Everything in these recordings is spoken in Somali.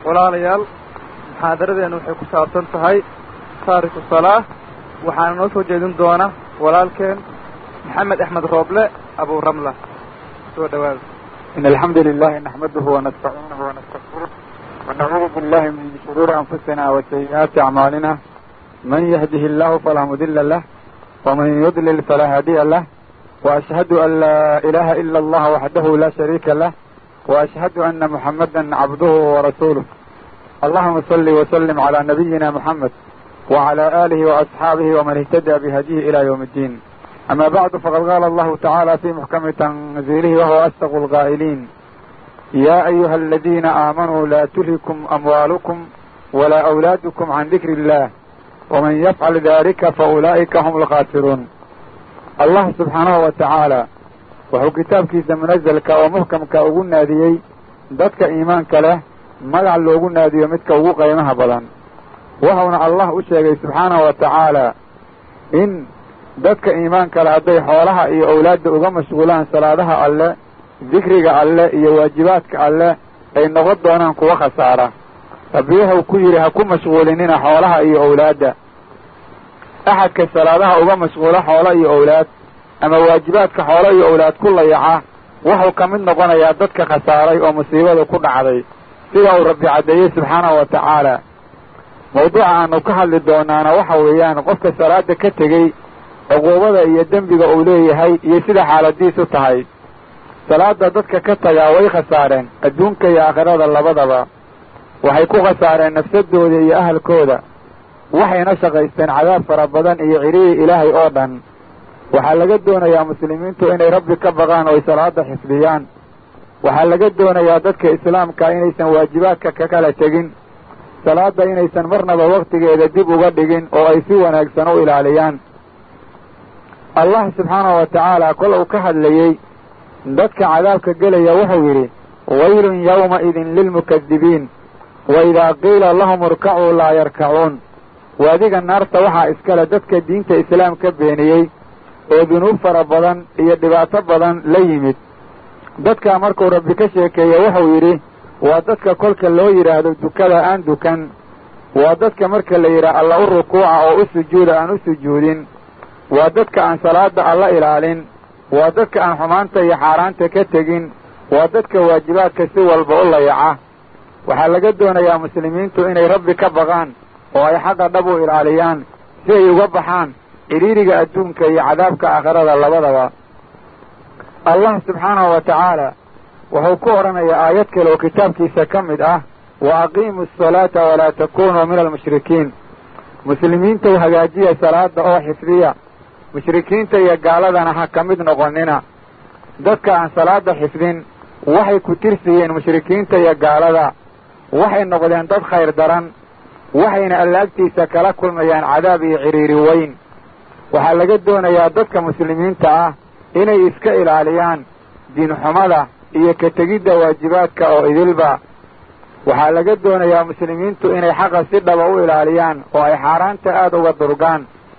walaalayaal muxaadaradeenu waxay ku saabsan tahay taariku salaa waxaana noo soo jeedin doona walaalkeen maxamed axmed rooble abu ramla soo dhawaada إن الحمد لله نحمده ونستعينه ونستغفره ونعوذ بالله من شرور أنفسنا وسيئات أعمالنا من يهده الله فلا مضل له ومن يضلل فلا هادي له وأشهد أن لا إله إلا الله وحده لا شريك له وأشهد أن محمدا عبده ورسوله اللهم صل وسلم على نبينا محمد وعلى آله وأصحابه ومن اهتدى بهديه إلى يوم الدين أما بعد فقد قال الله تعالى في محكم تنزيله وهو أصدق القائلين يا أيها الذين آمنوا لا تلهكم أموالكم ولا أولادكم عن ذكر الله ومن يفعل ذلك فأولئك هم الخاسرون الله سبحانه وتعالى wuxuu kitaabkiisa munazalka oo muxkamka ugu naadiyey dadka iimaanka leh magac loogu naadiyo midka ugu qiimaha badan wuxuuna allah u sheegay subxaanahu wa tacaala in dadka iimaanka leh hadday xoolaha iyo owlaadda uga mashquulaan salaadaha alle dikriga alle iyo waajibaadka alle ay noqon doonaan kuwa khasaara rabbi wuxuu ku yidhi ha ku mashquulinina xoolaha iyo owlaadda axadka salaadaha uga mashquula xoolo iyo owlaad ama waajibaadka xoolo iyo owlaad ku layaca wuxuu ka mid noqonayaa dadka khasaaray oo musiibada ku dhacday sida uu rabbi caddeeyey subxaanahu wa tacaala mawduuca aanu ka hadli doonaana waxa weeyaan qofka salaada ka tegey cuquubada iyo dembiga uu leeyahay iyo sida xaaladiisu tahay salaada dadka ka tagaa way khasaareen adduunka iyo aakhirada labadaba waxay ku khasaareen nafsadooda iyo ahalkooda waxayna shaqaysteen cadaab fara badan iyo cidhihii ilaahay oo dhan waxaa laga doonayaa muslimiintu inay rabbi ka baqaan oo ay salaada xifdiyaan waxaa laga doonayaa dadka islaamka inaysan waajibaadka ka kala tegin salaada inaysan marnaba waktigeeda dib uga dhigin oo ay si wanaagsan u ilaaliyaan allah subxaanahu wa tacaala kol uu ka hadlayey dadka cadaabka gelaya wuxuu yidhi waylun yawmaidin lilmukadibiin wa idaa qiila lahum irkacuu laa yarkacuun waadiga naarta waxaa iskale dadka diinta islaamka beeniyey oo dunuub fara badan iyo dhibaato badan la yimid dadkaa markuu rabbi ka sheekeeye wuxuu yidhi waa dadka kolka loo yidhaahdo dukada aan dukan waa dadka marka la yidhaah alla u rukuuca oo u sujuuda aan u sujuudin waa dadka aan salaada alla ilaalin waa dadka aan xumaanta iyo xaaraanta ka tegin waa dadka waajibaadka si walba u layaca waxaa laga doonayaa muslimiintu inay rabbi ka baqaan oo ay xaqa dhab u ilaaliyaan si ay uga baxaan cidhiiriga adduunka iyo cadaabka aakhirada labadaba allah subxaanahu wa tacaala wuxuu ku odhanayaa aayad kale oo kitaabkiisa ka mid ah wa aqiimu asalaata walaa takunuu min almushrikiin muslimiintow hagaajiya salaada oo xifdiya mushrikiinta iyo gaaladana ha ka mid noqonina dadka aan salaada xifdin waxay ku tirsiyeen mushrikiinta iyo gaalada waxay noqdeen dad khayr daran waxayna allaagtiisa kala kulmayaan cadaab iyo cidhiiri weyn waxaa laga doonayaa dadka muslimiinta ah inay iska ilaaliyaan diinxumada iyo ka tegidda waajibaadka oo idilba waxaa laga doonayaa muslimiintu inay xaqa si dhaba u ilaaliyaan oo ay xaaraanta aada uga durgaan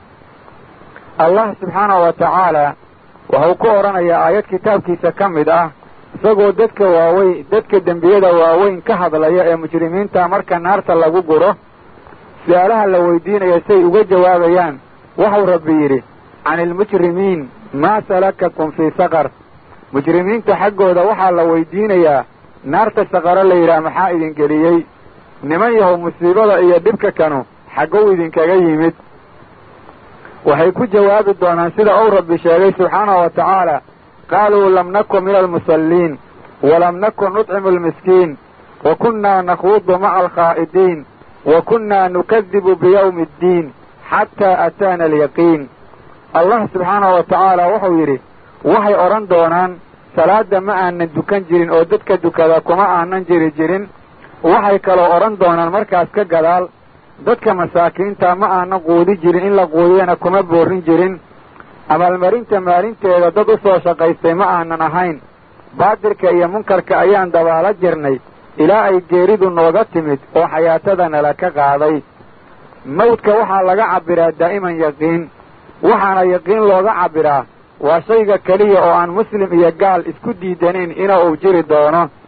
allah subxaanahu wa tacaala wuxuu ku odhanayaa aayad kitaabkiisa ka mid ah isagoo dadka waaweyn dadka dembiyada waaweyn ka hadlaya ee mujrimiinta marka naarta lagu guro su-aalaha la weydiinaya say uga jawaabayaan wuxuu rabbi yidhi can ilmujrimiin maa salakakum fii saqar mujrimiinta xaggooda waxaa la weydiinayaa naarta saqaro la yidhaah maxaa idin geliyey niman yahow musiibada iyo dhibka kanu xaggow idinkaga yimid waxay ku jawaabi doonaan sida uu rabbi sheegay subxaanahu wa tacaala qaaluu lam nakun min almusalliin walam nakun nudcimu almiskiin wa kunnaa nakhuudu maca alkhaa'idiin wa kunnaa nukadibu biyawmi addiin xataa ataana alyaqiin allah subxaanahu wa tacaala wuxuu yidhi waxay odhan doonaan salaada ma aanan dukan jirin oo dadka dukada kuma aanan jiri jirin waxay kaloo odhan doonaan markaas ka gadaal dadka masaakiinta ma aanan quudi jirin in la quudiyana kuma boorin jirin abaalmarinta maalinteeda dad u soo shaqaystay ma aanan ahayn baatilka iyo munkarka ayaan dabaala jirnay ilaa ay geeridu nooga timid oo xayaatada nala ka qaaday mawdka waxaa laga cabbiraa daa'iman yaqiin waxaana yaqiin looga cabbiraa waa shayga keliya oo aan muslim iyo gaal isku diidanayn ina uu jiri doono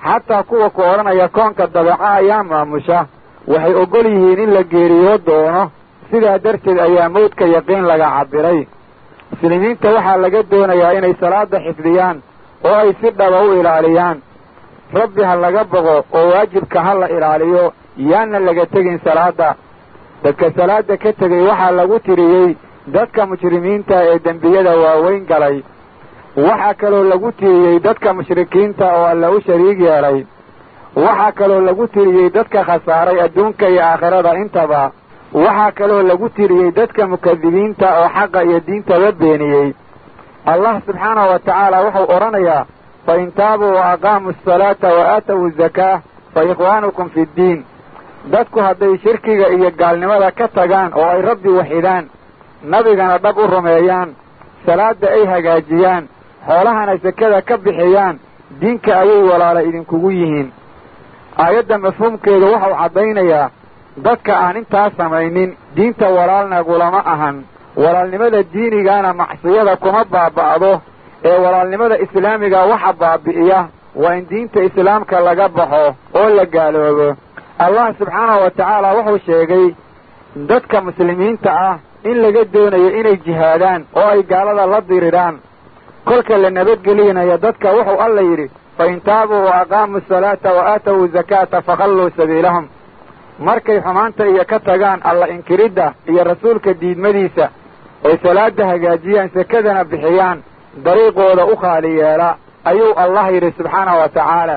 xataa kuwa ku odhanaya koonka dabeeca ayaa maamusha waxay oggol yihiin in la geeriyo doono sidaa darteed ayaa mawdka yaqiin laga cabbiray muslimiinta waxaa laga doonayaa inay salaada xifdiyaan oo ay si dhaba u ilaaliyaan rabbi ha laga boqo oo waajibka ha la ilaaliyo yaana laga tegin salaadda dadka salaadda ka tegay waxaa lagu tiriyey dadka mujrimiinta ee dembiyada waaweyn galay waxaa kaloo lagu tiriyey dadka mushrikiinta oo alla u shariig yeelay waxaa kaloo lagu tiriyey dadka khasaaray adduunka iyo aakhirada intaba waxaa kaloo lagu tiriyey dadka mukadibiinta oo xaqa iyo diintaba beeniyey allah subxaanahu wa tacaala wuxuu odhanayaa fa in taabuu wa aqaamuu asalaata wa aatawu zakaa fa ikhwaanukum fi ddiin dadku hadday shirkiga iyo gaalnimada ka tagaan oo ay rabbi waxidaan nabigana dhab u rumeeyaan salaadda ay hagaajiyaan xoolahana sekada ka bixiyaan diinka ayay walaala idinkugu yihiin aayadda mafhuumkeedu wuxuu caddaynayaa dadka aan intaas samaynin diinta walaalna gulama ahan walaalnimada diinigana macsiyada kuma baaba'do ee walaalnimada islaamiga waxa baabi'iya waa in diinta islaamka laga baxo oo la gaaloobo allah subxaanahu wa tacaala wuxuu sheegay dadka muslimiinta ah in laga doonayo inay jihaadaan oo ay gaalada la diriraan kolka la nabadgelinayo dadka wuxuu alla yidhi fa in taabuu wa aqaamuu asalaata wa aatawu zakaata fakhalluu sabiilahum markay xumaanta iyo ka tagaan alla inkiridda iyo rasuulka diidmadiisa oy salaada hagaajiyaan sekadana bixiyaan dariiqooda u khaali yeela ayuu allah yidhi subxaanahu wa tacaala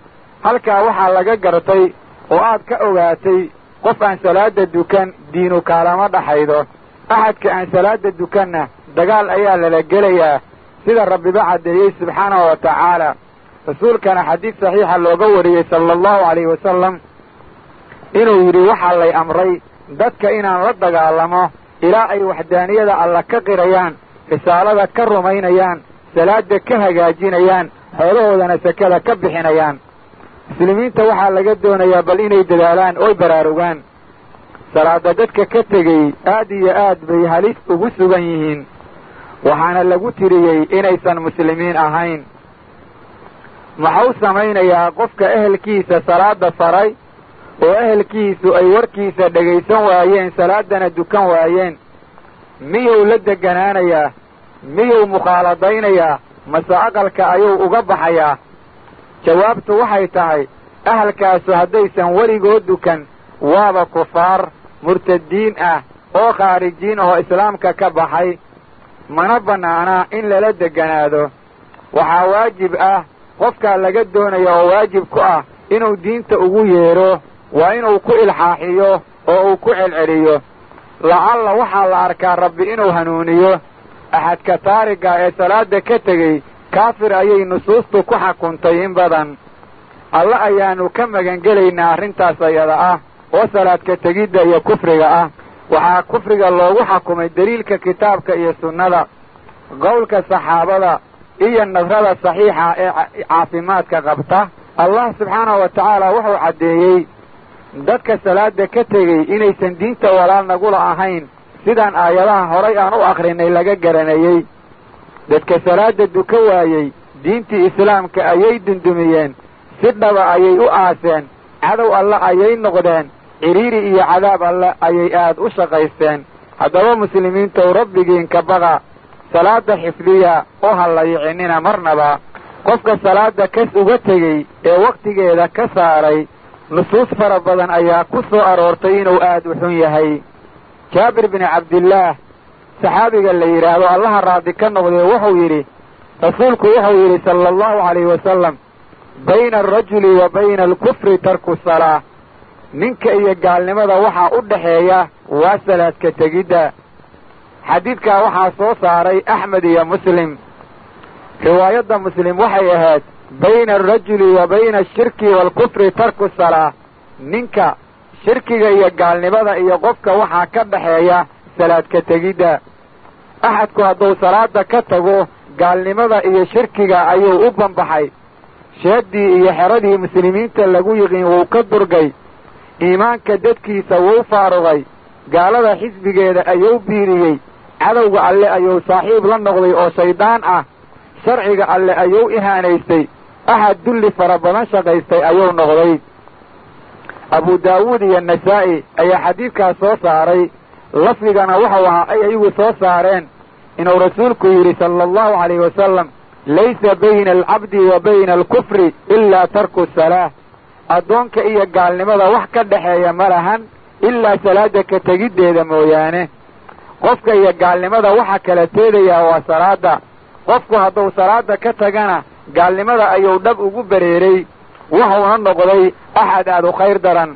halkaa waxaa laga gartay oo aad ka ogaatay qof aan salaada dukan diinu kaalama dhaxaydo axadka aan salaada dukanna dagaal ayaa lala gelayaa sida rabbiba caddeeyey subxaanahu wa tacaala rasuulkana xadiid saxiixa looga wariyey sala allahu calayhi wasalam inuu yidhi waxaa lay amray dadka inaan la dagaalamo ilaa ay waxdaaniyada alla ka qirayaan risaalada ka rumaynayaan salaada ka hagaajinayaan xoolahoodana sekada ka bixinayaan muslimiinta waxaa laga doonayaa bal inay dadaalaan oy baraarugaan salaada dadka ka tegey aad iyo aad bay halis ugu sugan yihiin waxaana lagu tiriyey inaysan muslimiin ahayn maxau samaynayaa qofka ehelkiisa salaada faray oo ehelkiisu ay warkiisa dhegaysan waayeen salaadana dukan waayeen miyuu la deganaanayaa miyuu mukhaaladaynayaa mase aqalka ayuu uga baxayaa jawaabtu waxay tahay ahalkaasu haddaysan weligood dukan waaba kufaar murtadiin ah oo khaarijiin ahoo islaamka ka baxay mana bannaana in lala deganaado waxaa waajib ah qofkaa laga doonaya oo waajib ku ah inuu diinta ugu yeedho waa inuu ku ilxaaxiyo oo uu ku celceliyo lacalla waxaa la arkaa rabbi inuu hanuuniyo axadka taariga ee salaada ka tegey kaafir ayay nusuustu ku xakuntay in badan alle ayaannu ka magangelaynaa arrintaas ayada ah oo salaadka tegidda iyo kufriga ah waxaa kufriga loogu xakumay deliilka kitaabka iyo sunnada qowlka saxaabada iyo nadrada saxiixa ee caafimaadka qabta allah subxaanahu wa tacaala wuxuu caddeeyey dadka salaada ka tegey inaysan diinta walaal nagula ahayn sidaan aayadaha horay aan u akhrinay laga garanayey dadka salaada duka waayey diintii islaamka ayay dundumiyeen si dhaba ayay u aaseen cadow alle ayay noqdeen cidhiiri iyo cadaab alle ayay aad u shaqaysteen haddaba muslimiintow rabbigiinka baqa salaada xifdiya oo ha layicinina marnaba qofka salaada kas uga tegey ee wakhtigeeda ka saaray nusuus fara badan ayaa ku soo aroortay inuu aad u xun yahay jaabir bini cabdillaah saxaabiga la yidhaahdo allaha raadi ka noqdee wuxuu yidhi rasuulku wuxuu yidhi sala allahu calayhi wasalam bayna alrajuli wa bayna alkufri tarku salaa ninka iyo gaalnimada waxaa u dhaxeeya waa salaadka tegidda xadiidkaa waxaa soo saaray axmed iyo muslim riwaayadda muslim waxay ahayd bayna alrajuli wa bayna ashirki waalkufri tarku salaa ninka shirkiga iyo gaalnimada iyo qofka waxaa ka dhaxeeya salaadka tegidda axadku hadduu salaada ka tago gaalnimada iyo shirkiga ayuu u banbaxay sheeddii iyo xeradii muslimiinta lagu yiqiin wuu ka durgay iimaanka dadkiisa wuu faarugay gaalada xisbigeeda ayuu biiriyey cadowga alle ayuu saaxiib la noqday oo shayddaan ah sharciga alle ayuu ihaanaystay axad dulli fara badan shaqaystay ayuu noqday abu daawuud iyo nasaa'i ayaa xadiidkaas soo saaray lafdigana waxau ahaa ay ayagu soo saareen inuu rasuulku yidhi sala allahu calayhi wasalam laysa bayna alcabdi wa bayna alkufri ilaa tarku salaah addoonka iyo gaalnimada wax ka dhexeeya ma lahan ilaa salaada ka tegiddeeda mooyaane qofka iyo gaalnimada waxa kala teedayaa waa salaada qofku hadduu salaada ka tagana gaalnimada ayuu dhab ugu bereeray wuxuuna noqday axad aad u khayr daran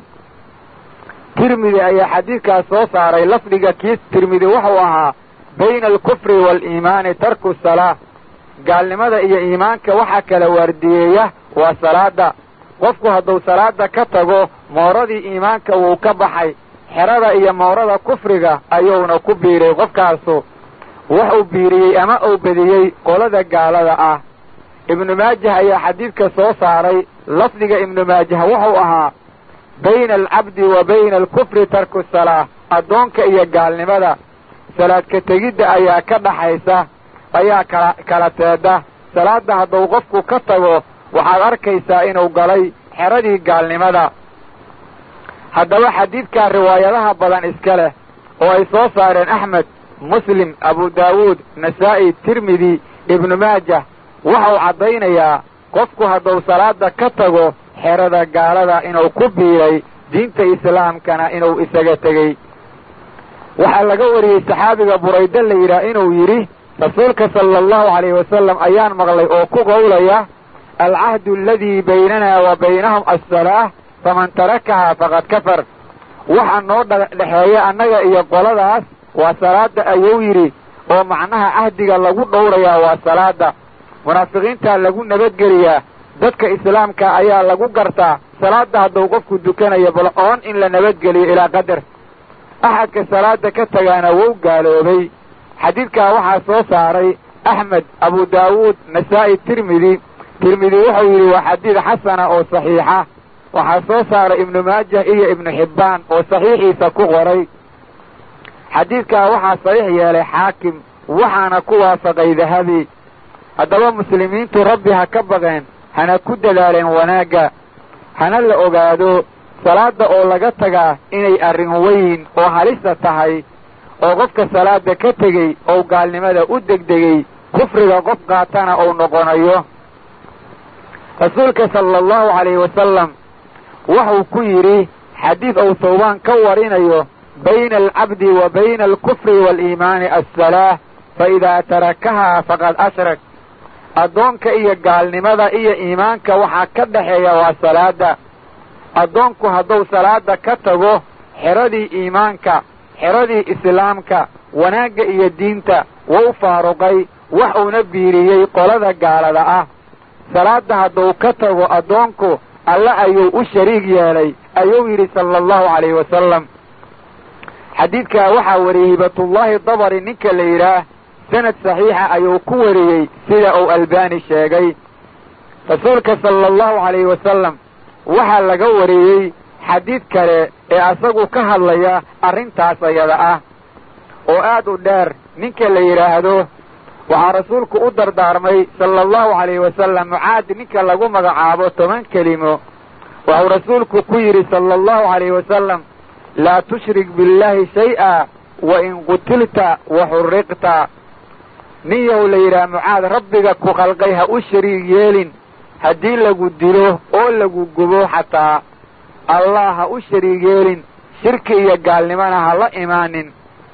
tirmidi ayaa xadiidkaas soo saaray lafdiga kii tirmidi wuxuu ahaa bayna alkufri waaliimaani tarku salaa gaalnimada iyo iimaanka waxa kala waardiyeeya waa salaada qofku hadduu salaada ka tago mooradii iimaanka wuu ka baxay xerada iyo moorada kufriga ayuuna ku biiray qofkaasu wax uu biiriyey ama uu bediyey qolada gaalada ah ibnu maajah ayaa xadiidka soo saaray lafdiga ibnu maajah wuxuu ahaa bayna alcabdi wa bayna alkufri tarku salaa addoonka iyo gaalnimada salaad ka tegidda ayaa ka dhaxaysa ayaa kala kala teeda salaadda hadduu qofku ka tago waxaad arkaysaa inuu galay xeradii gaalnimada haddaba xadiidkaa riwaayadaha badan iska leh oo ay soo saareen axmed muslim abu daawuud nasaa'i tirmidi ibnu maajah waxau caddaynayaa qofku hadduu salaada ka tago xerada gaalada inuu ku biiray diinta islaamkana inuu isaga tegey waxaa laga wariyey saxaabiga burayde la yidhaah inuu yidhi rasuulka sala allahu calayhi wasalam ayaan maqlay oo ku qowlaya alcahdu aladii baynana wa baynahum assalaah faman tarakahaa faqad kafar waxa noo dhexeeya annaga iyo qoladaas waa salaada ayuu yidhi oo macnaha cahdiga lagu dhowrayaa waa salaada munaafiqiintaa lagu nabadgeliyaa dadka islaamka ayaa lagu gartaa salaada hadduu qofku dukanayo bal oon in la nabadgeliyo ilaa qadar axadka salaada ka tagaana wou gaaloobay xadiidkaa waxaa soo saaray axmed abu daawuud nasaa'i tirmidi tirmidi wuxuu yidhi waa xadiid xasana oo saxiixa waxaa soo saaray ibnu maajah iyo ibnu xibbaan oo saxiixiisa ku qoray xadiidkaa waxaa saxiix yeelay xaakim waxaana ku waafaqay dahabi haddaba muslimiintu rabbi ha ka baqeen hana ku dadaaleen wanaagga hana la ogaado salaada oo laga tagaa inay arrin weyn oo halisa tahay oo qofka salaada ka tegey ou gaalnimada u degdegay kufriga qof qaatana uu noqonayo rasuulka sala allahu calayhi wasalam wuxuu ku yidhi xadiid uu tawbaan ka warinayo bayna alcabdi wa bayna alkufri waaliimaani assalaah fa idaa tarakahaa faqad ashrak addoonka iyo gaalnimada iyo iimaanka waxaa ka dhexeeya waa salaada addoonku hadduu salaada ka tago xeradii iimaanka xeradii islaamka wanaagga iyo diinta wuu faaruqay wax uuna biiriyey qolada gaalada ah salaada hadduu ka tago addoonku alle ayuu u shariig yeelay ayuu yidhi sala allahu calayhi wasalam xadiidkaa waxaa wariyey hibatullaahi dabari ninka la yidhaah sanad saxiixa ayuu ku wariyey sida uu albaani sheegay rasuulka sala allahu calayhi wasalam waxaa laga wariyey xadiid kale ee asagu ka hadlaya arrintaas ayada ah oo aad u dheer ninka la yidhaahdo waxaa rasuulku u dardaarmay sala allahu calayhi wasalam mucaad ninka lagu magacaabo toban kelimo waxuu rasuulku ku yidhi sala allahu calayhi wasalam laa tushrik billaahi shay-a wa in qutilta wa xurriqta nin yahow la yidhaha mucaad rabbiga ku khalqay ha u shariig yeelin haddii lagu dilo oo lagu gubo xataa allah ha u shariig yeelin shirki iyo gaalnimona ha la imaanin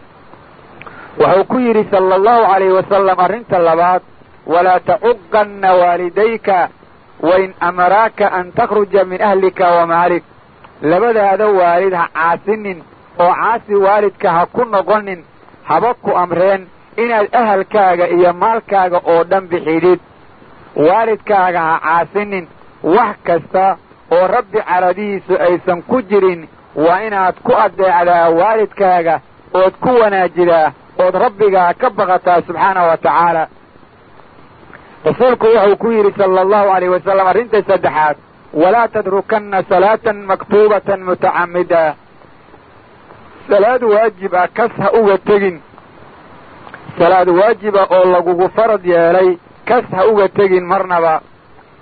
wuxuu ku yidhi sala allahu calayhi wasalam arrinta labaad walaa tacuqanna waalidayka wain amaraaka an takhruja min ahlika wa maalik labadaada waalid ha caasinin oo caasi waalidka ha ku noqonin haba ku amreen inaad ahalkaaga iyo maalkaaga oo dhan bixidid waalidkaaga ha caasinin wax kasta oo rabbi caradihiisu aysan ku jirin waa inaad ku addeecdaa waalidkaaga ood ku wanaajidaa ood rabbigaa ka baqataa subxaana wa tacaala rasuulku wuxuu ku yidhi sala allahu alayh wasalam arrinta saddexaad walaa tadrukanna salaatan maktuubatan mutacamida salaad waajib ah kas ha uga tegin salaad waajiba oo lagugu farad yeelay kas ha uga tegin marnaba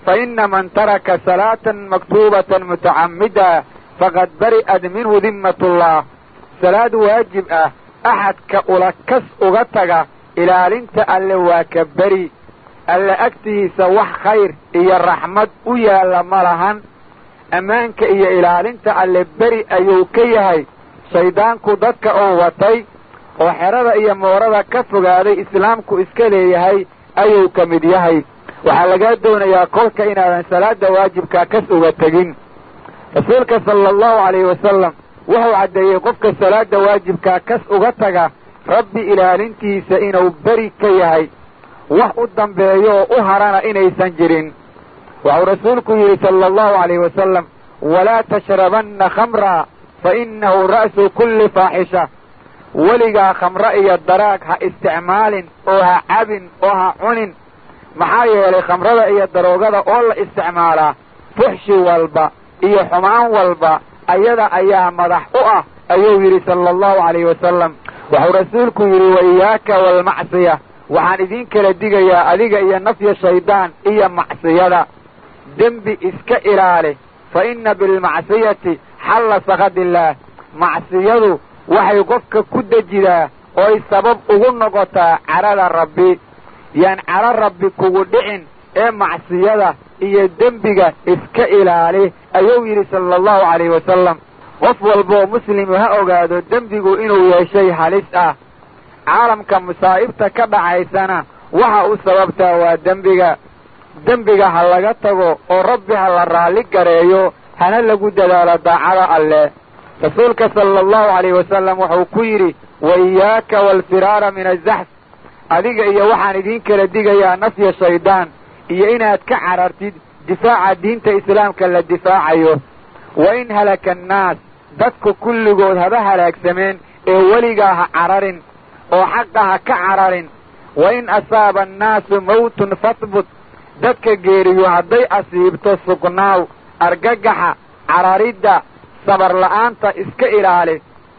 fa ina man taraka salaatan maktuubatan mutacamida faqad bari'at minhu dimmatullah salaad waajib ah axadka ula kas uga taga ilaalinta alle waa ka beri alle agtiisa wax khayr iyo raxmad u yaalla ma lahan ammaanka iyo ilaalinta alle beri ayuu ka yahay shayddaanku dadka oo watay oo xerada iyo moorada ka fogaaday islaamku iska leeyahay ayuu ka mid yahay waxaa lagaa doonayaa kolka inaadan salaada waajibkaa kas uga tegin rasuulka sala allahu calayhi wasalam wuxuu caddeeyey qofka salaada waajibkaa kas uga taga rabbi ilaalintiisa inuu beri ka yahay wax u dambeeyo oo u harana inaysan jirin wuxuu rasuulku yidhi sala allahu calayhi wasalam walaa tashrabanna khamra fa innahu ra'su kulli faaxisha weligaa khamre iyo daraag ha isticmaalin oo ha cabin oo ha cunin maxaa yeelay khamrada iyo daroogada oo la isticmaalaa fuxshi walba iyo xumaan walba ayada ayaa madax u ah ayuu yidhi sala allahu calayhi wasalam wuxuu rasuulku yidhi wa iyaaka waalmacsiya waxaan idiin kala digayaa adiga iyo nafya shayddaan iyo macsiyada dembi iska ilaali fa inna bilmacsiyati xalla sakadillaah macsiyadu waxay qofka ku dejidaa ooy sabab ugu noqotaa cadhada rabbi yaan cadho rabbi kugu dhicin ee macsiyada iyo dembiga iska ilaali ayuu yidhi sala allahu calayhi wasalam qof walboo muslimu ha ogaado dembigu inuu yeeshay halis ah caalamka masaa'ibta ka dhacaysana waxa u sababtaa waa dembiga dembiga ha laga tago oo rabbi ha la raalli gareeyo hana lagu dadaalo daacada alleh rasuulka sala allahu calayhi wasalam wuxuu ku yidhi wa iyaaka waalfiraara min azaxf adiga iyo waxaan idiin kala digayaa nafya shayddaan iyo inaad ka carartid difaaca diinta islaamka la difaacayo wa in halaka annaas dadku kulligood haba halaagsameen ee weligaa ha cararin oo xaqa ha ka cararin wa in asaaba annaasu mawtun fahbut dadka geeriyo hadday asiibto sugnaaw argagaxa cararidda sabar la'aanta iska ilaali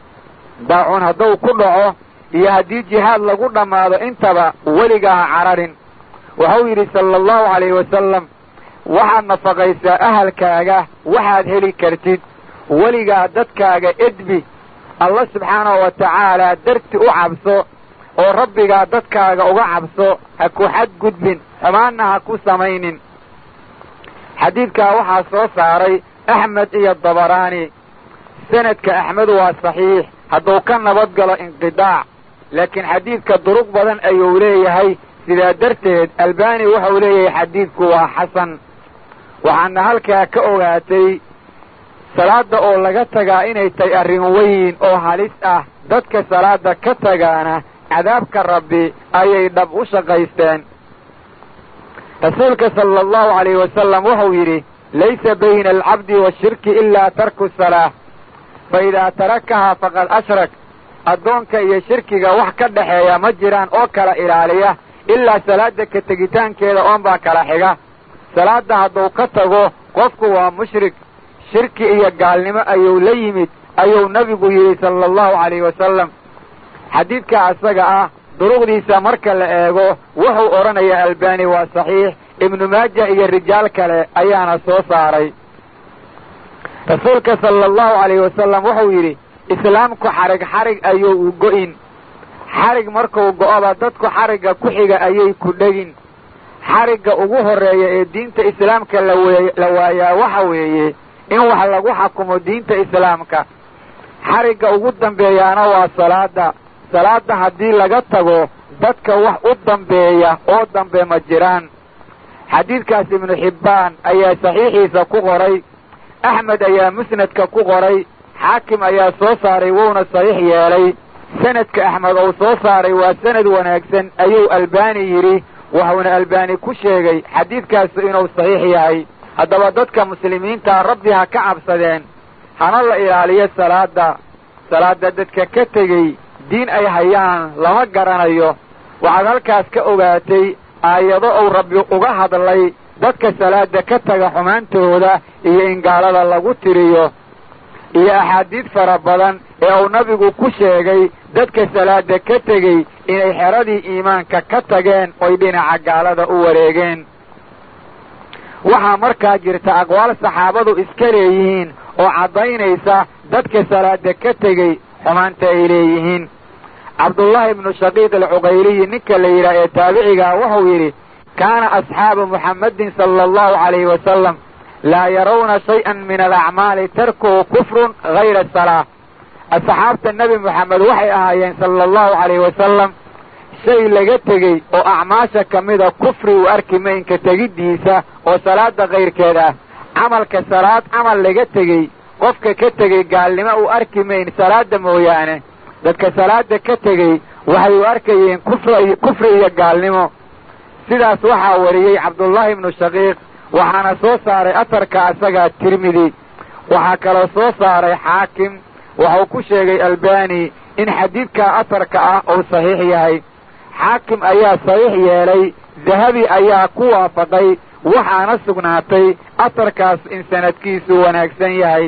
daacuun hadduu ku dhaco iyo haddii jihaad lagu dhammaado intaba weligaa ha cararin wuxuu yidhi sala allahu calayhi wasalam waxaad nafaqaysaa ahalkaaga waxaad heli kartid weligaa dadkaaga edbi alla subxaanahu wa tacaalaa darti u cabso oo rabbigaa dadkaaga uga cabso ha ku xadgudbin xumaanna ha ku samaynin xadiidkaa waxaa soo saaray axmed iyo dabaraani sanadka axmed waa saxiix hadduu ka nabad galo inqidaac laakiin xadiidka duruq badan ayuu leeyahay sidaa darteed albani wuxuu leeyahay xadiidku waa xasan waxaana halkaa ka ogaatay salaada oo laga tagaa inay tahay arrin weyn oo halis ah dadka salaada ka tagaana cadaabka rabbi ayay dhab u shaqaysteen rasuulka sala allahu calayhi wasalam wuxuu yidhi laysa bayna alcabdi washirki ilaa tarku salaa fa idaa tarakahaa faqad ashrak addoonka iyo shirkiga wax ka dhexeeya ma jiraan oo kala ilaaliya ilaa salaada ka tegitaankeeda oonbaa kala xiga salaadda hadduu ka tago qofku waa mushrik shirki iyo gaalnimo ayuu la yimid ayuu nebigu yidhi sala allahu calayhi wasalam xadiidka asaga ah duruqdiisa marka la eego wuxuu odhanayaa albani waa saxiix ibnu maaja iyo rijaal kale ayaana soo saaray rasuulka sala allahu calayhi wasalam wuxuu yidhi islaamku xarig xarig ayuu u go'in xarig markuu go'oba dadku xarigga ku xiga ayay ku dhegin xarigga ugu horreeya ee diinta islaamka la waayaa waxa weeye in wax lagu xakumo diinta islaamka xarigga ugu dambeeyaana waa salaada salaada haddii laga tago dadka wax u dambeeya oo dambe ma jiraan xadiidkaas ibnu xibbaan ayaa saxiixiisa ku qoray axmed ayaa musnadka ku qoray xaakim ayaa soo saaray wuuna saxiix yeelay sanadka axmed uu soo saaray waa sanad wanaagsan ayuu albani yidhi wuxuuna albani ku sheegay xadiidkaasu inuu saxiix yahay haddaba dadka muslimiintaa rabbi ha ka cabsadeen hana la ilaaliyo salaada salaada dadka ka tegey diin ay hayaan lama garanayo waxaad halkaas ka ogaatay aayado uu rabbi uga hadlay dadka salaada ka taga xumaantooda iyo in gaalada lagu tiriyo iyo axaadiid fara badan ee uu nabigu ku sheegay dadka salaada ka tegey inay xeradii iimaanka ka tageen oy dhinaca gaalada u wareegeen waxaa markaa jirta aqwaal saxaabadu iska leeyihiin oo caddaynaysa dadka salaada ka tegey xumaanta ay leeyihiin cabdullaahi ibnu shaqiiq alcuqayliyi ninka la yidhaah ee taabicigaa wuxuu yidhi kaana asxaabu muxammadin sala allahu calayhi wasalam laa yarawna shay-an min alacmaali tarkuhu kufrun hayra salaa asxaabta nebi moxamed waxay ahaayeen sala allahu calayhi wasalam shay laga tegey oo acmaasha ka mida kufri uu arki maynka tegiddiisa oo salaada kayrkeed ah camalka salaad camal laga tegey qofka ka tegey gaalnimo uu arki mayn salaada mooyaane dadka salaada ka tegey waxay u arkayeen kufri kufri iyo gaalnimo sidaas waxaa wariyey cabdullaahi ibnu shaqiiq waxaana soo saaray atarka asagaa tirmidi waxaa kaloo soo saaray xaakim wuxuu ku sheegay albani in xadiidkaa atarka ah uu saxiix yahay xaakim ayaa saxiix yeelay dahabi ayaa ku waafaqay waxaana sugnaatay atarkaas in sanadkiisu wanaagsan yahay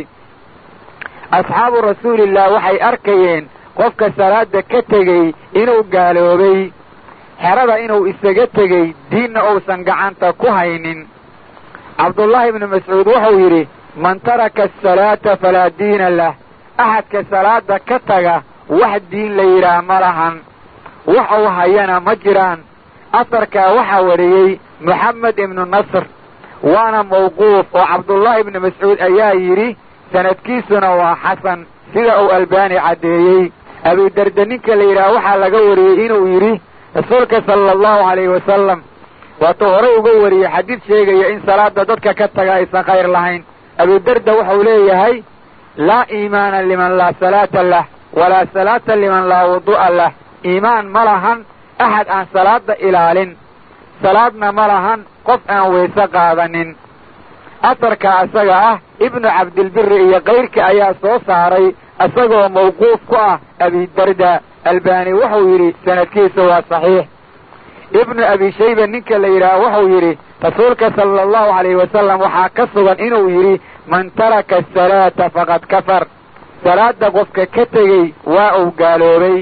asxaabu rasuulillah waxay arkayeen qofka salaada ka tegey inuu gaaloobay xerada inuu isaga tegey diinna uusan gacanta ku haynin cabdullaahi ibnu mascuud wuxuu yidhi man taraka asalaata falaa diina lah axadka salaada ka taga wax diin la yidhaah ma lahan wax uu hayana ma jiraan asarkaa waxaa wariyey moxamed ibnu nasr waana mawquuf oo cabdullaahi ibnu mascuud ayaa yidhi sanadkiisuna waa xasan sida uu albaani caddeeyey abidarda ninka la yidhaah waxaa laga wariyey inuu yidhi rasuulka sala allahu calayhi wasalam waatuu horay uga wariyey xadiid sheegaya in salaada dadka ka taga aysan khayr lahayn abidarda wuxuu leeyahay laa iimaana liman laa salaata lah walaa salaata liman laa wudu'a lah iimaan ma lahan axad aan salaada ilaalin salaadna ma lahan qof aan weyse qaadanin asarka asaga ah ibnu cabdilbiri iyo kayrka ayaa soo saaray isagoo mawquuf ku ah abidarda albani wuxuu yidhi sanadkiisa waa saxiix ibnu abi shayba ninka la yidhaah wuxuu yidhi rasuulka sala allahu calayhi wasalam waxaa ka sugan inuu yidhi man taraka asalaata faqad kafar salaada qofka ka tegey waa uu gaaloobay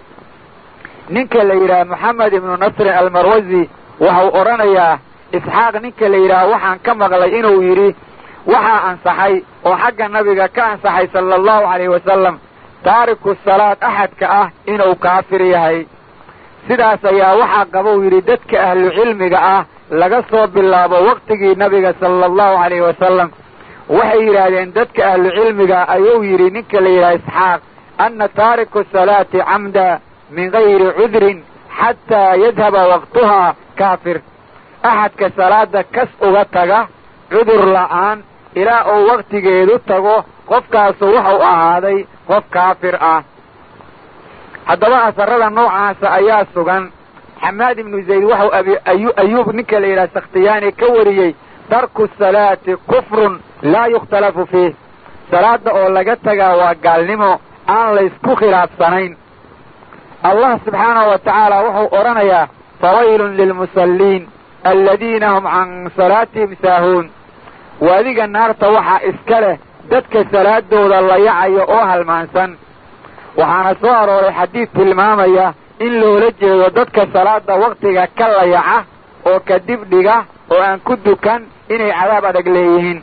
ninka la yidhaah moxamed ibnu nasrin almarwasi waxau odhanayaa isxaaq ninka la yidhaah waxaan ka maqlay inuu yidhi waxaa ansaxay oo xagga nabiga ka ansaxay sala allahu calayhi wasalam taariku salaad axadka ah inuu kaafir yahay sidaas ayaa waxaa qabou yidhi dadka ahlu cilmiga ah laga soo bilaabo waqtigii nabiga sala allahu calayhi wasalam waxay yidhaahdeen dadka ahlu cilmiga ayuu yidhi ninka la yidhaha isxaaq anna taariku salaati camda min gayri cudrin xataa yadhaba waqtuhaa kaafir axadka salaada kas uga taga cudur la'aan ilaa uu waktigeedu tago qofkaasu wuxuu ahaaday qof kaafir ah haddaba asarada noocaasa ayaa sugan xamaad ibnu zayd waxau ayuub ninka la yidhaha sakhtiyaani ka wariyey tarku salaati kufrun laa yukhtalafu fiih salaada oo laga tagaa waa gaalnimo aan laysku khilaafsanayn allah subxaanahu wa tacaala wuxuu odhanayaa fawaylun lilmusalliin aladiina hum can salaatihim saahuun waadiga naarta waxaa iska leh dadka salaadooda layacayo oo halmaansan waxaana soo arooray xadiid tilmaamaya in loola jeedo dadka salaada waktiga ka layaca oo kadib dhiga oo aan ku dukan inay cadaab adag leeyihiin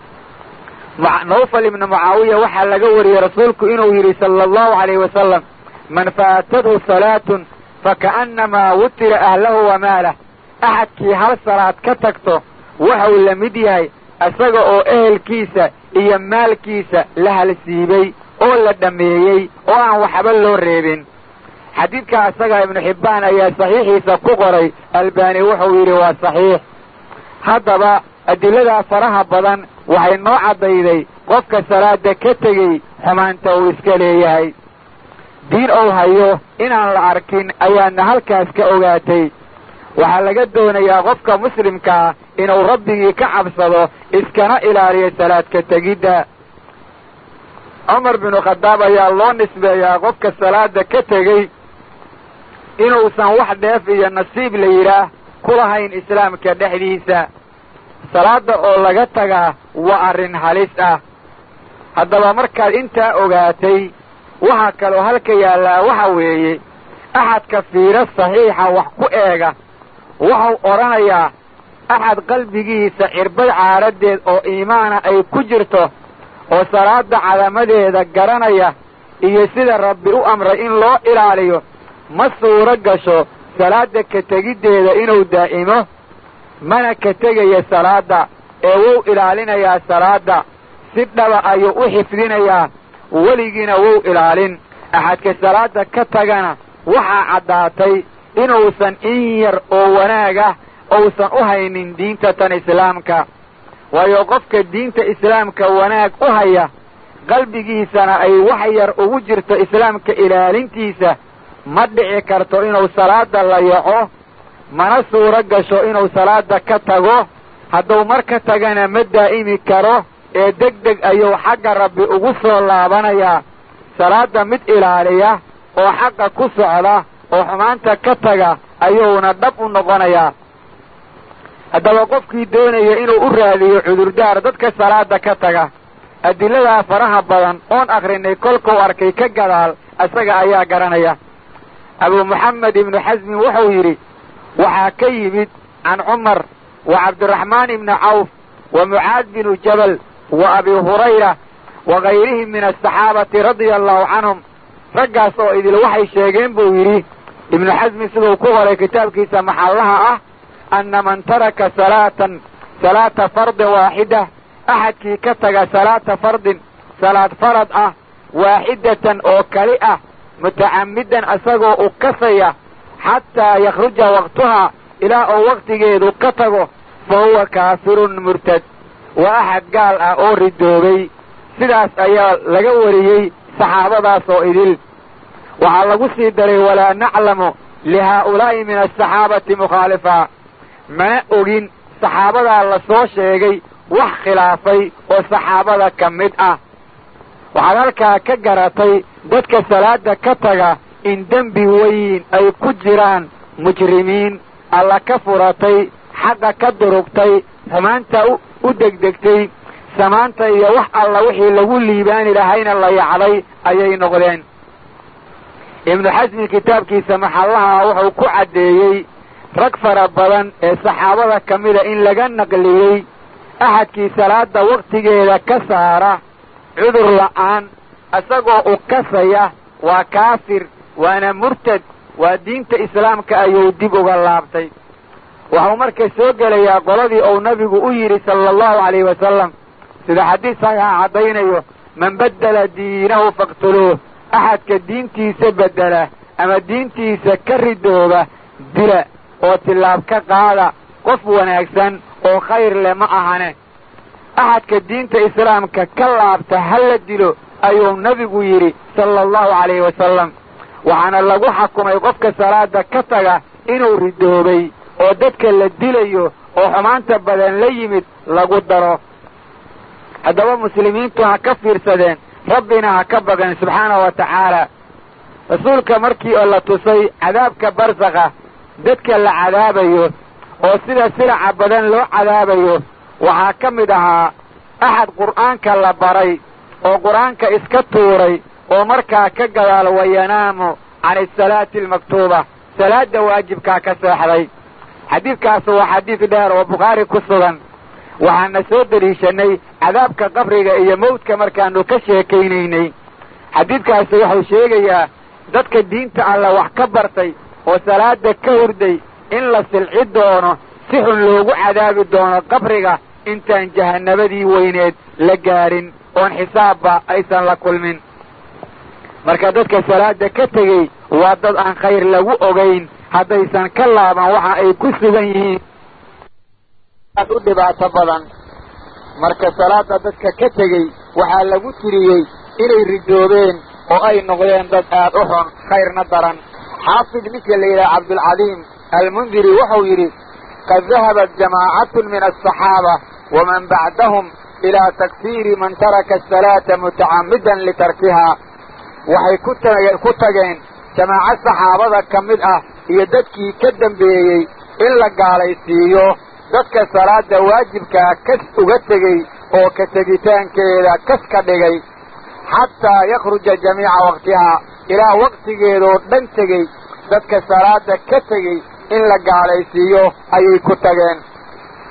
nawfal ibnu mucaawiya waxaa laga wariyey rasuulku inuu yidhi sala allahu calayhi wasalam man faatadhu salaatun faka'annamaa wutira ahlahu wa maalah axadkii hal salaad ka tagto waxau la mid yahay isaga oo ehelkiisa iyo maalkiisa la halsiibay oo la dhammeeyey oo aan waxba loo reebin xadiidka isaga ibnu xibbaan ayaa saxiixiisa ku qoray albani wuxuu yidhi waa saxiix haddaba adiladaa faraha badan waxay noo caddayday qofka salaada ka tegey xumaanta uu iska leeyahay diin ou hayo inaan la arkin ayaadna halkaas ka ogaatay waxaa laga doonayaa qofka muslimkaa inuu rabbigii ka cabsado iskana ilaaliyo salaadka tegidda cumar binu khadaab ayaa loo nisbeeyaa qofka salaada ka tegey inuusan wax dheef iyo nasiib la yidhaah ku lahayn islaamka dhexdiisa salaada oo laga tagaa waa arrin halis ah haddaba markaad intaa ogaatay waxaa kaloo halka yaallaa waxa weeye axadka fiiro saxiixa wax ku eega waxau odhanayaa axad qalbigiisa cirbad caadhadeed oo iimaana ay ku jirto oo salaada cadamadeeda garanaya iyo sida rabbi u amray in loo ilaaliyo ma suuro gasho salaada ka tegiddeeda inuu daa'imo mana ka tegaya salaadda ee wuu ilaalinayaa salaadda si dhaba ayuu u xifdinayaa weligiina wuu ilaalin axadka salaadda ka tagana waxaa caddaatay inuusan in yar oo wanaagah uusan u haynin diinta tan islaamka waayo qofka diinta islaamka wanaag u haya qalbigiisana ay wax yar ugu jirto islaamka ilaalintiisa ma dhici karto inuu salaada layaco mana suuro gasho inuu salaada ka tago hadduu mar ka tagana ma daa'imi karo ee deg deg ayuu xagga rabbi ugu soo laabanayaa salaada mid ilaaliya oo xaqa ku socda oo xumaanta ka taga ayuuna dhab u noqonayaa haddaba qofkii doonaya inuu u raadiyo cudurdaar dadka salaada ka taga adiladaa faraha badan oon akrinay kolkuu arkay ka gadaal isaga ayaa garanaya abu moxamed ibnu xasmin wuxuu yidhi waxaa ka yimid can cumar wa cabdiraxmaan ibni cawf wa mucaad binu jabal wa abi hurayra wa kayrihim min asaxaabati radia allahu canhum raggaas oo idil waxay sheegeen buu yidhi ibnu xasmi siduu ku qoray kitaabkiisa maxallaha ah anna man taraka salaatan salaata fardin waaxida axadkii ka taga salaata fardin salaad farad ah waaxidatan oo kali ah mutacammidan isagoo u kasaya xataa yakhruja waqtuhaa ilaa uu waqtigeedu ka tago fa huwa kaafirun murtad waa axad gaal ah oo ridoobay sidaas ayaa laga wariyey saxaabadaas oo idil waxaa lagu sii daray walaa naclamu lihaa'ulaa'i min asaxaabati mukhaalifa mana ogin saxaabadaa la soo sheegay wax khilaafay oo saxaabada ka mid ah waxaad halkaa ka garatay dadka salaada ka taga in dembi weyn ay ku jiraan mujrimiin alla ka furatay xaqa ka durugtay xumaanta u degdegtay samaanta iyo wax alla wixii lagu liibaani lahayna la yacday ayay noqdeen ibnu xasmi kitaabkiisa maxallaha wuxuu ku caddeeyey rag fara badan ee saxaabada ka mida in laga naqliyey axadkii salaada wakhtigeeda ka saara cudur la'aan isagoo u kasaya waa kaafir waana murtad waa diinta islaamka ayuu dib uga laabtay waxuu marka soo gelayaa qoladii uu nabigu u yidhi sala allahu calayhi wasalam sida xadiis saxiixa caddaynayo man baddela diinahu faqtuluuh axadka diintiisa beddela ama diintiisa ka ridooba dila oo tillaab ka qaada qof wanaagsan oo khayr leh ma ahane axadka diinta islaamka ka laabta ha la dilo ayuu nebigu yidhi sala allahu calayhi wasalam waxaana lagu xakumay qofka salaada ka taga inuu ridoobay oo dadka la dilayo oo xumaanta badan la yimid lagu daro haddaba muslimiintu ha ka fiirsadeen rabbina ha ka baqeen subxaanahu wa tacaala rasuulka markii oo la tusay cadaabka barsakha dadka la cadaabayo oo sida silaca badan loo cadaabayo waxaa ka mid ahaa axad qur'aanka la baray oo qur'aanka iska tuuray oo markaa ka gadaal wayanaamu can asalaati almaktuuba salaadda waajibkaa ka seexday xadiidkaas waa xadiid dheer oo bukhaari ku sugan waxaana soo deliishanay cadaabka qabriga iyo mawdka markaanu ka sheekaynaynay xadiidkaasi wuxuu sheegayaa dadka diinta alla wax ka bartay oo salaada ka hurday in la silci doono si xun loogu cadaabi doono qabriga intaan jahanabadii weyneed la gaadhin oon xisaabba aysan la kulmin marka dadka salaada ka tegey waa dad aan khayr lagu ogayn haddaysan ka laaban waxa ay ku sugan yihiin aad u dhibaato badan marka salaada dadka ka tegey waxaa lagu tiriyey inay ridoobeen oo ay noqdeen dad aad u xun khayrna daran xaafid ninka la yidhaha cabdulcadiim almundiri wuxuu yidhi qad dahabat jamaacatun min asaxaaba waman bacdahum ilaa takfiiri man taraka asalaata mutacammidan litarkihaa waxay ku tageen jamaaco saxaabada ka mid ah iyo dadkii ka dambeeyey in la gaalaysiiyo dadka salaada waajibkaa kas uga tegey oo ka tegitaankeeda kas ka dhigay xataa yakhruja jamiica waqtihaa ilaa waqtigeedoo dhan tegey dadka salaada ka tegey in la gaalaysiiyo ayay ku tageen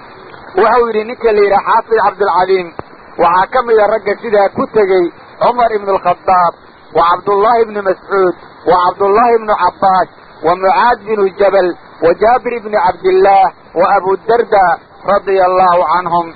wuxuu yidhi ninka la yidhaha xaafid cabdilcaliim waxaa ka mida ragga sidaa ku tegey cumar ibnu alkhadaab wa cabdullaahi ibnu mascuud wa cabdullaahi ibnu cabbaas wa mucaad binu jabal wa jaabir ibni cabdillaah wa abudarda radia allaahu canhum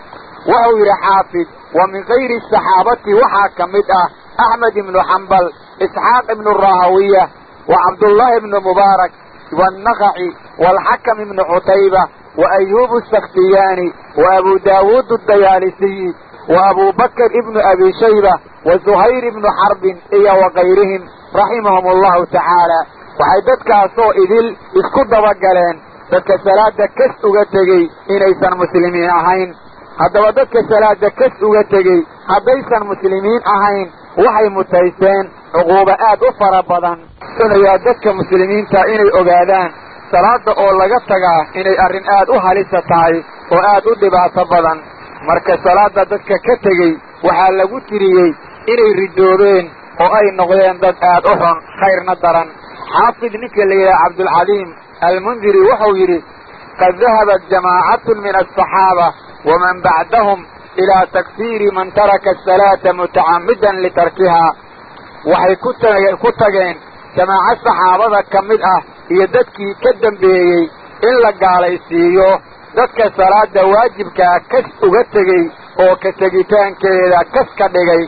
wuxuu yidhi xaafid wa min kayri saxaabati waxaa ka mid ah axmed ibnu xambal isxaaq ibnu rahawiya wa cabdullaahi ibnu mubaarak wannakaci waalxakam ibnu cutayba wa ayuubu asakhtiyaani wa abu daawuud adayaalisiyi wa abuu bakr ibnu abi shayba wa zuhayr ibnu xarbin iyo wa kayrihim raximahum allahu tacaala waxay dadkaasoo idil isku dabagaleen dadka salaada kas uga tegey inaysan muslimiin ahayn haddaba dadka salaada kas uga tegey haddaysan muslimiin ahayn waxay mutaysteen cuquubo aad u fara badan donayaa dadka muslimiinta inay ogaadaan salaada oo laga tagaa inay arrin aad u halisa tahay oo aad u dhibaato badan marka salaada dadka ka tegey waxaa lagu tiriyey inay ridoobeen oo ay noqdeen dad aad u xun khayrna daran xaafid ninka la yidhaha cabdulcaliim almundiri wuxuu yidhi qad dahabat jamaacatun min alsaxaaba waman bacdahum ilaa takfiiri man taraka asalaata mutacammidan litarkihaa waxay ku tageen jamaaco saxaabada ka mid ah iyo dadkii ka dambeeyey in la gaalaysiiyo dadka salaada waajibkaa kas uga tegey oo ka tegitaankeeda kas ka dhigay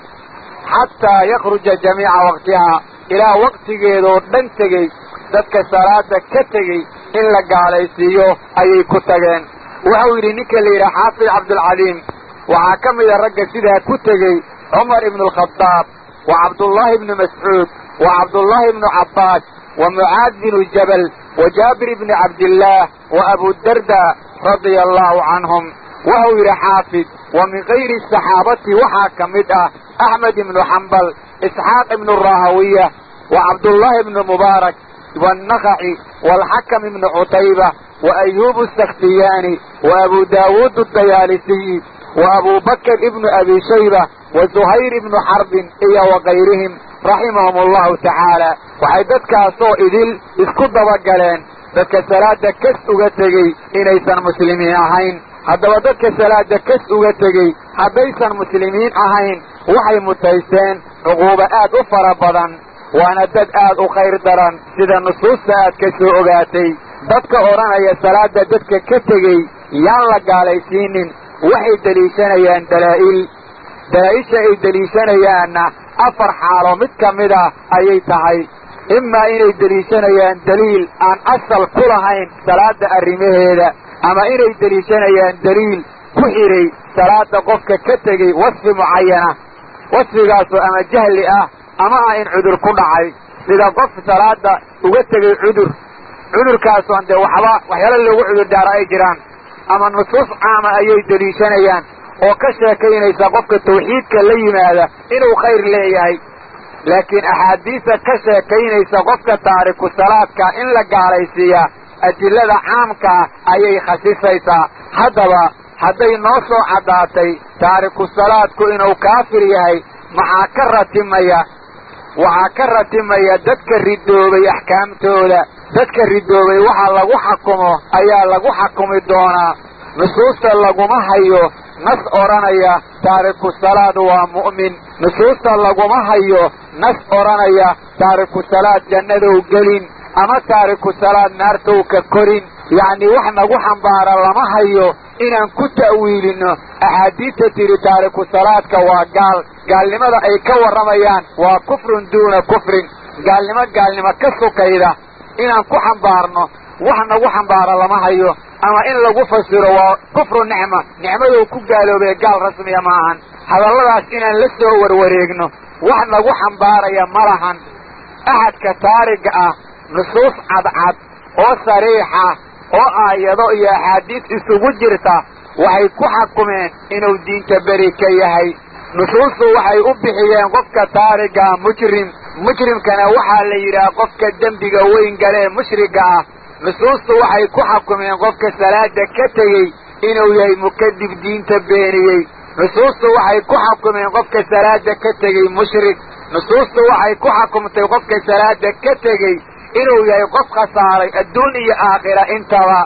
xataa yakhruja jamiica waqtihaa ilaa waqtigeedoo dhan tegey dadka salaada ka tegey in la gaalaysiiyo ayay ku tageen wuxuu yidhi ninka la yidhaha xaafid cabdulcaliim waxaa ka mida ragga sidaa ku tegey cumar ibnu alkhadaab wa cabdullaahi ibnu mascuud wa cabdullaahi ibnu cabbaas wa mucaad binu jabal wa jaabir ibni cabdillaah wa abudarda radia allaahu canhum wuxuu yidhi xaafid wa min kayri saxaabati waxaa ka mid ah axmed ibnu xambal isxaaq ibnu rahawiya wa cabdullaahi ibnu mubaarak wannakaci waalxakam ibnu cutayba wa ayuubu asakhtiyaani wa abu daawuud adayaalisiyi wa abuu bakr ibnu abi shayba wa zuhayr ibnu xarbin iyo wa kayrihim raximahum allahu tacaala waxay dadkaasoo idil isku dabagaleen dadka salaada kas uga tegey inaysan muslimiin ahayn haddaba dadka salaada kas uga tegey haddaysan muslimiin ahayn waxay mutaysteen cuquubo aad u fara badan waana dad aad u khayr daran sida nusuusta aad ka soo ogaatay dadka odhanaya salaada dadka ka tegey yaan la gaalaysiinin waxay deliishanayaan dalaa'il dalaa'isha ay deliishanayaanna afar xaalo mid ka mid ah ayay tahay imaa inay deliishanayaan daliil aan asal ku lahayn salaada arrimaheeda ama inay deliishanayaan daliil ku xidhay salaada qofka ka tegey wasfi mucayana wasfigaasoo ama jahli ah ama ah in cudur ku dhacay sida qof salaada uga tegey cudur cudurkaasoon dee waxba waxyaala loogu cudur daaro ay jiraan ama nusuus caama ayay deliishanayaan oo ka sheekaynaysa qofka tawxiidka la yimaada inuu khayr leeyahay laakiin axaadiista ka sheekaynaysa qofka taariku salaadka in la gaalaysiiyaa adillada caamkaa ayay khasisaysaa haddaba hadday noo soo caddaatay taariku salaadku inuu kaafir yahay maxaa ka ratimaya waxaa ka ratimaya dadka ridoobay axkaamtooda dadka ridoobay waxa lagu xakumo ayaa lagu xakumi doonaa nusuusta laguma hayo nas odhanaya taariku salaad waa mu'min nusuusta laguma hayo nas odhanaya taariku salaad jannadow gelin ama taariku salaad naartow ka korin yacnii wax nagu xambaara lama hayo inaan ku ta'wiilinno axaadiista tidhi taariku salaadka waa gaal gaalnimada ay ka warramayaan waa kufrun duuna kufrin gaalnimo gaalnimo ka sukayda inaan ku xambaarno wax nagu xambaara lama hayo ama in lagu fasiro waa kufru nicma nicmadou ku gaaloobee gaal rasmiya ma ahan hadalladaas inaan la soo warwareegno wax nagu xambaaraya ma lahan axadka taariga ah nusuus cadcad oo sariixa oo aayado iyo axaadiis isugu jirta waxay ku xakumeen inuu diinta beri ka yahay nusuustu waxay u bixiyeen qofka taarigaa mujrim mujrimkana waxaa la yidhaha qofka dembiga weyn galee mushriga ah nusuustu waxay ku xakumeen qofka salaada ka tegey inuu yahay mukadib diinta beeniyey nusuustu waxay ku xakumeen qofka salaada ka tegey mushrik nusuustu waxay ku xakumtay qofka salaada ka tegey inuu yahay qof khasaaray adduun iyo aakhira intaba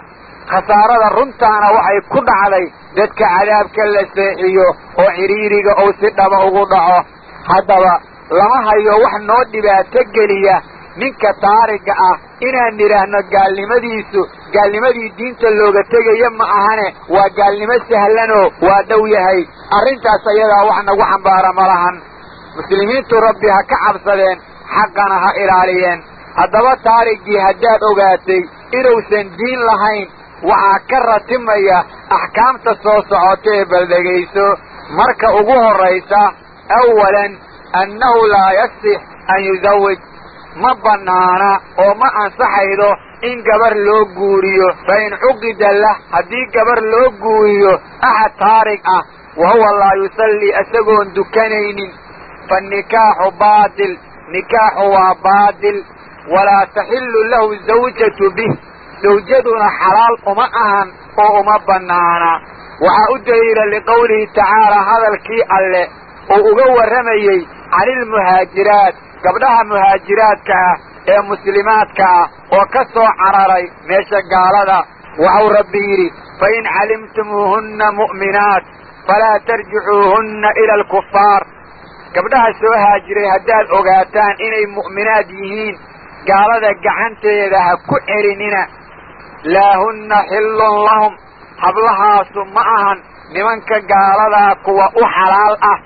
khasaarada runtaana waxay ku dhacday dadka cadaabka la seexiyo oo cidhiiriga ou si dhaba ugu dhaco haddaba lama hayo wax noo dhibaato geliya ninka taariga ah inaan nidhaahno gaalnimadiisu gaalnimadii diinta looga tegaya ma ahane waa gaalnimo sahlanoo waa dhow yahay arrintaas ayadaa wax nagu xambaara ma lahan muslimiintu rabbi ha ka cabsadeen xaqana ha ilaaliyeen haddaba taarigii haddaad ogaatay inuusan diin lahayn waxaa ka ratimaya axkaamta soo socotee baldegayso marka ugu horraysa awalan annahu laa yasix an yuzawij ma bannaana oo ma ansaxaydo in gabar loo guuriyo fa in cuqida lah haddii gabar loo guuriyo axad taarig ah wa huwa laa yusallii isagoon dukanaynin faannikaaxu baatil nikaaxu waa baatil walaa taxillu lahu zawjatu bih zawjaduna xalaal uma ahan oo uma bannaana waxaa u daliila liqowlihi tacaalaa hadalkii alle uu uga warramayey canilmuhaajiraat gabdhaha muhaajiraadka ah ee muslimaadka ah oo ka soo cararay meesha gaalada waxau rabbi yidhi fa in calimtumuuhunna mu'minaat falaa tarjicuuhunna ila alkufaar gabdhaha soo haajiray haddaad ogaataan inay mu'minaad yihiin gaalada gacanteeda ha ku celinina laa hunna xillun lahum hablahaasu ma ahan nimanka gaaladaa kuwa u xalaal ah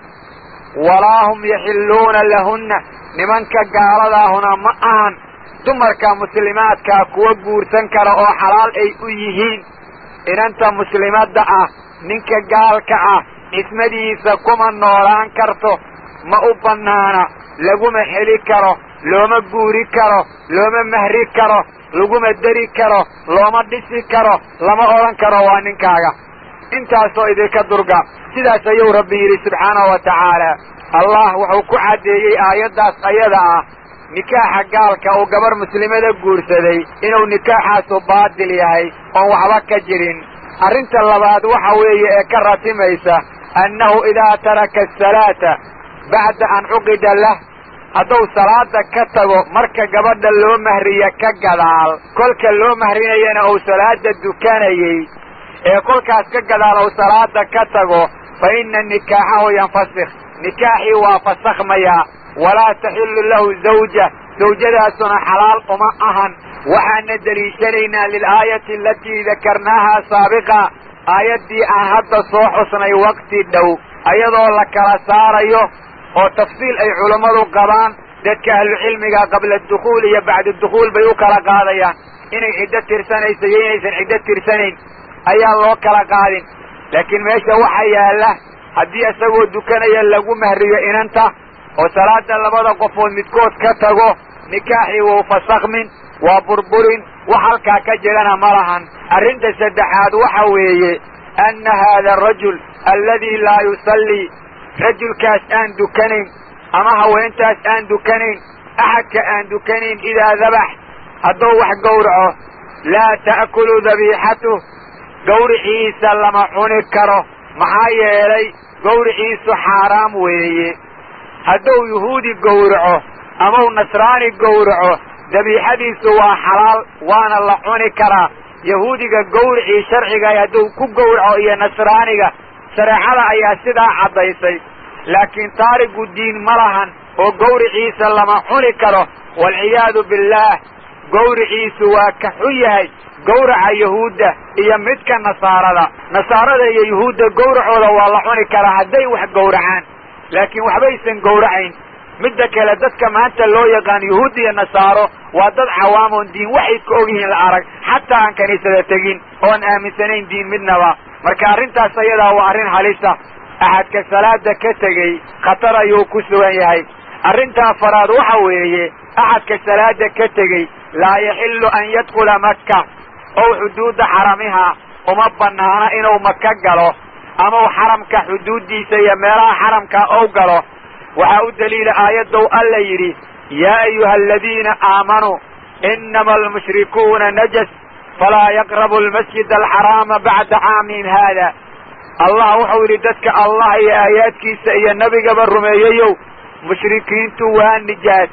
walaa hum yaxilluuna lahunna nimanka gaaladaahuna ma ahan dumarka muslimaadkaa kuwa guursan kara oo xalaal ay u yihiin inanta muslimadda ah ninka gaalka ah cismadiisa kuma noolaan karto ma u bannaana laguma heli karo looma guuri karo looma mahri karo laguma deri karo looma dhisi karo lama odhan karo waa ninkaaga intaasoo idinka durga sidaas ayuu rabbi yidhi subxaanahu wa tacaala allah wuxuu ku caddeeyey aayaddaas ayada ah nikaaxa gaalka uu gabar muslimada guursaday inuu nikaaxaasu baatil yahay oon waxba ka jirin arrinta labaad waxa weeye ee ka ratimaysa annahu idaa taraka asalaata bacda an cuqida lah hadduu salaada ka tago marka gabadha loo mahriya ka gadaal kolka loo mahrinayana uu salaada dukanayey ee kolkaas ka gadaal uu salaada ka tago fa inna nikaaxahu yanfasikh nikaaxii waa fasakhmayaa walaa taxillu lahu zawja zawjadaasuna xalaal uma ahan waxaana deliishanaynaa lilaayati alatii dakarnaahaa saabiqa aayaddii aan hadda soo xusnay waqti dhow ayadoo la kala saarayo oo tafsiil ay culammadu qabaan dadka ahlucilmiga qabla adukhuul iyo bacda dukhuul bay u kala qaadayaan inay ciddo tirsanayso iyo inaysan ciddo tirsanayn ayaa loo kala qaadin laakiin meesha waxaa yaalla haddii isagoo dukanaya lagu mahriyo inanta oo salaada labada qofood midkood ka tago nikaaxii wuu fasakhmin waa burburin wax halkaa ka jirana ma lahan arrinta saddexaad waxa weeye anna haada arajul alladii laa yusallii rajulkaas aan dukanayn ama haweentaas aan dukanayn axadka aan dukanayn idaa dabax hadduu wax gowraco laa ta'kulu dabiixatuh gawriciisa lama cuni karo maxaa yeelay gawriciisu xaaraam weeye hadduu yuhuudi gowraco amau nasraani gowraco dabiixadiisu waa xalaal waana la cuni karaa yahuudiga gawricii sharciga hadduu ku gowraco iyo nasraaniga shareecada ayaa sidaa caddaysay laakiin taarigu diin ma lahan oo gawriciisa lama cuni karo waalciyaadu billaah gawriciisu waa ka xun yahay gawraca yahuudda iyo midka nasaarada nasaarada iyo yuhuudda gawracooda waa la cuni karaa hadday wax gowracaan laakiin waxbaysan gowracayn midda kale dadka maanta loo yaqaan yuhuud iyo nasaaro waa dad cawaamoon diin waxay ka og yihiin la arag xataa aan kaniisada tegin oon aaminsanayn diin midnaba marka arrintaas ayadaa waa arrin halisa axadka salaada ka tegey khatar ayuu ku sugan yahay arrinta afaraad waxa weeye axadka salaada ka tegey laa yaxillu an yadkhula makka ow xuduudda xaramiha uma bannaana inuu maka galo ama u xaramka xuduuddiisa iyo meelaha xaramka ou galo waxaa u daliila aayaddow alla yidhi yaa ayuha aladiina aamanuu inama almushrikuuna najas falaa yaqrabu almasjid alxaraama bacda caamihim haada allah wuxuu yidhi dadka allah iyo aayaadkiisa iyo nebigaba rumeeyeyow mushrikiintu waa nijaas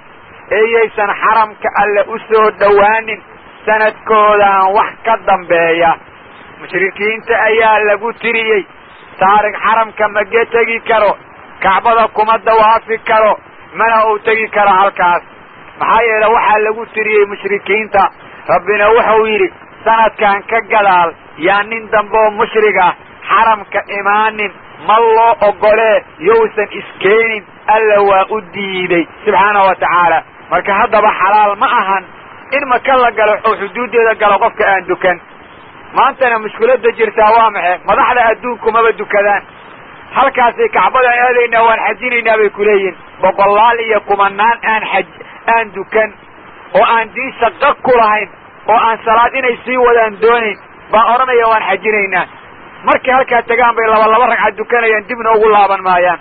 eeyaysan xaramka alle u soo dhowaanin sanadkoodaan wax ka dambeeya mushrikiinta ayaa lagu tiriyey taarig xaramka mage tegi karo kacbada kuma dawaafi karo mana uu tegi karo halkaas maxaa yeele waxaa lagu tiriyey mushrikiinta rabbina wuxuu yidhi sanadkan ka gadaal yaa nin dambeoo mushrig ah xaramka imaanin ma loo ogolee yousan iskeenin alla waa u diiday subxaanahu wa tacaala marka haddaba xalaal ma ahan in maka la galo oo xuduuddeeda galo qofka aan dukan maantana mushkiladda jirtaa waa maxe madaxda adduunku maba dukadaan halkaasay kacbadan aadaynaa waan xajinaynaa bay ku leeyihin boqolaal iyo kumanaan aan xaj aan dukan oo aan diin shaqo ku lahayn oo aan salaad inay sii wadaan doonayn baan odhanaya waan xajinaynaa markay halkaa tagaan bay laba laba ragcad dukanayaan dibna ugu laaban maayaan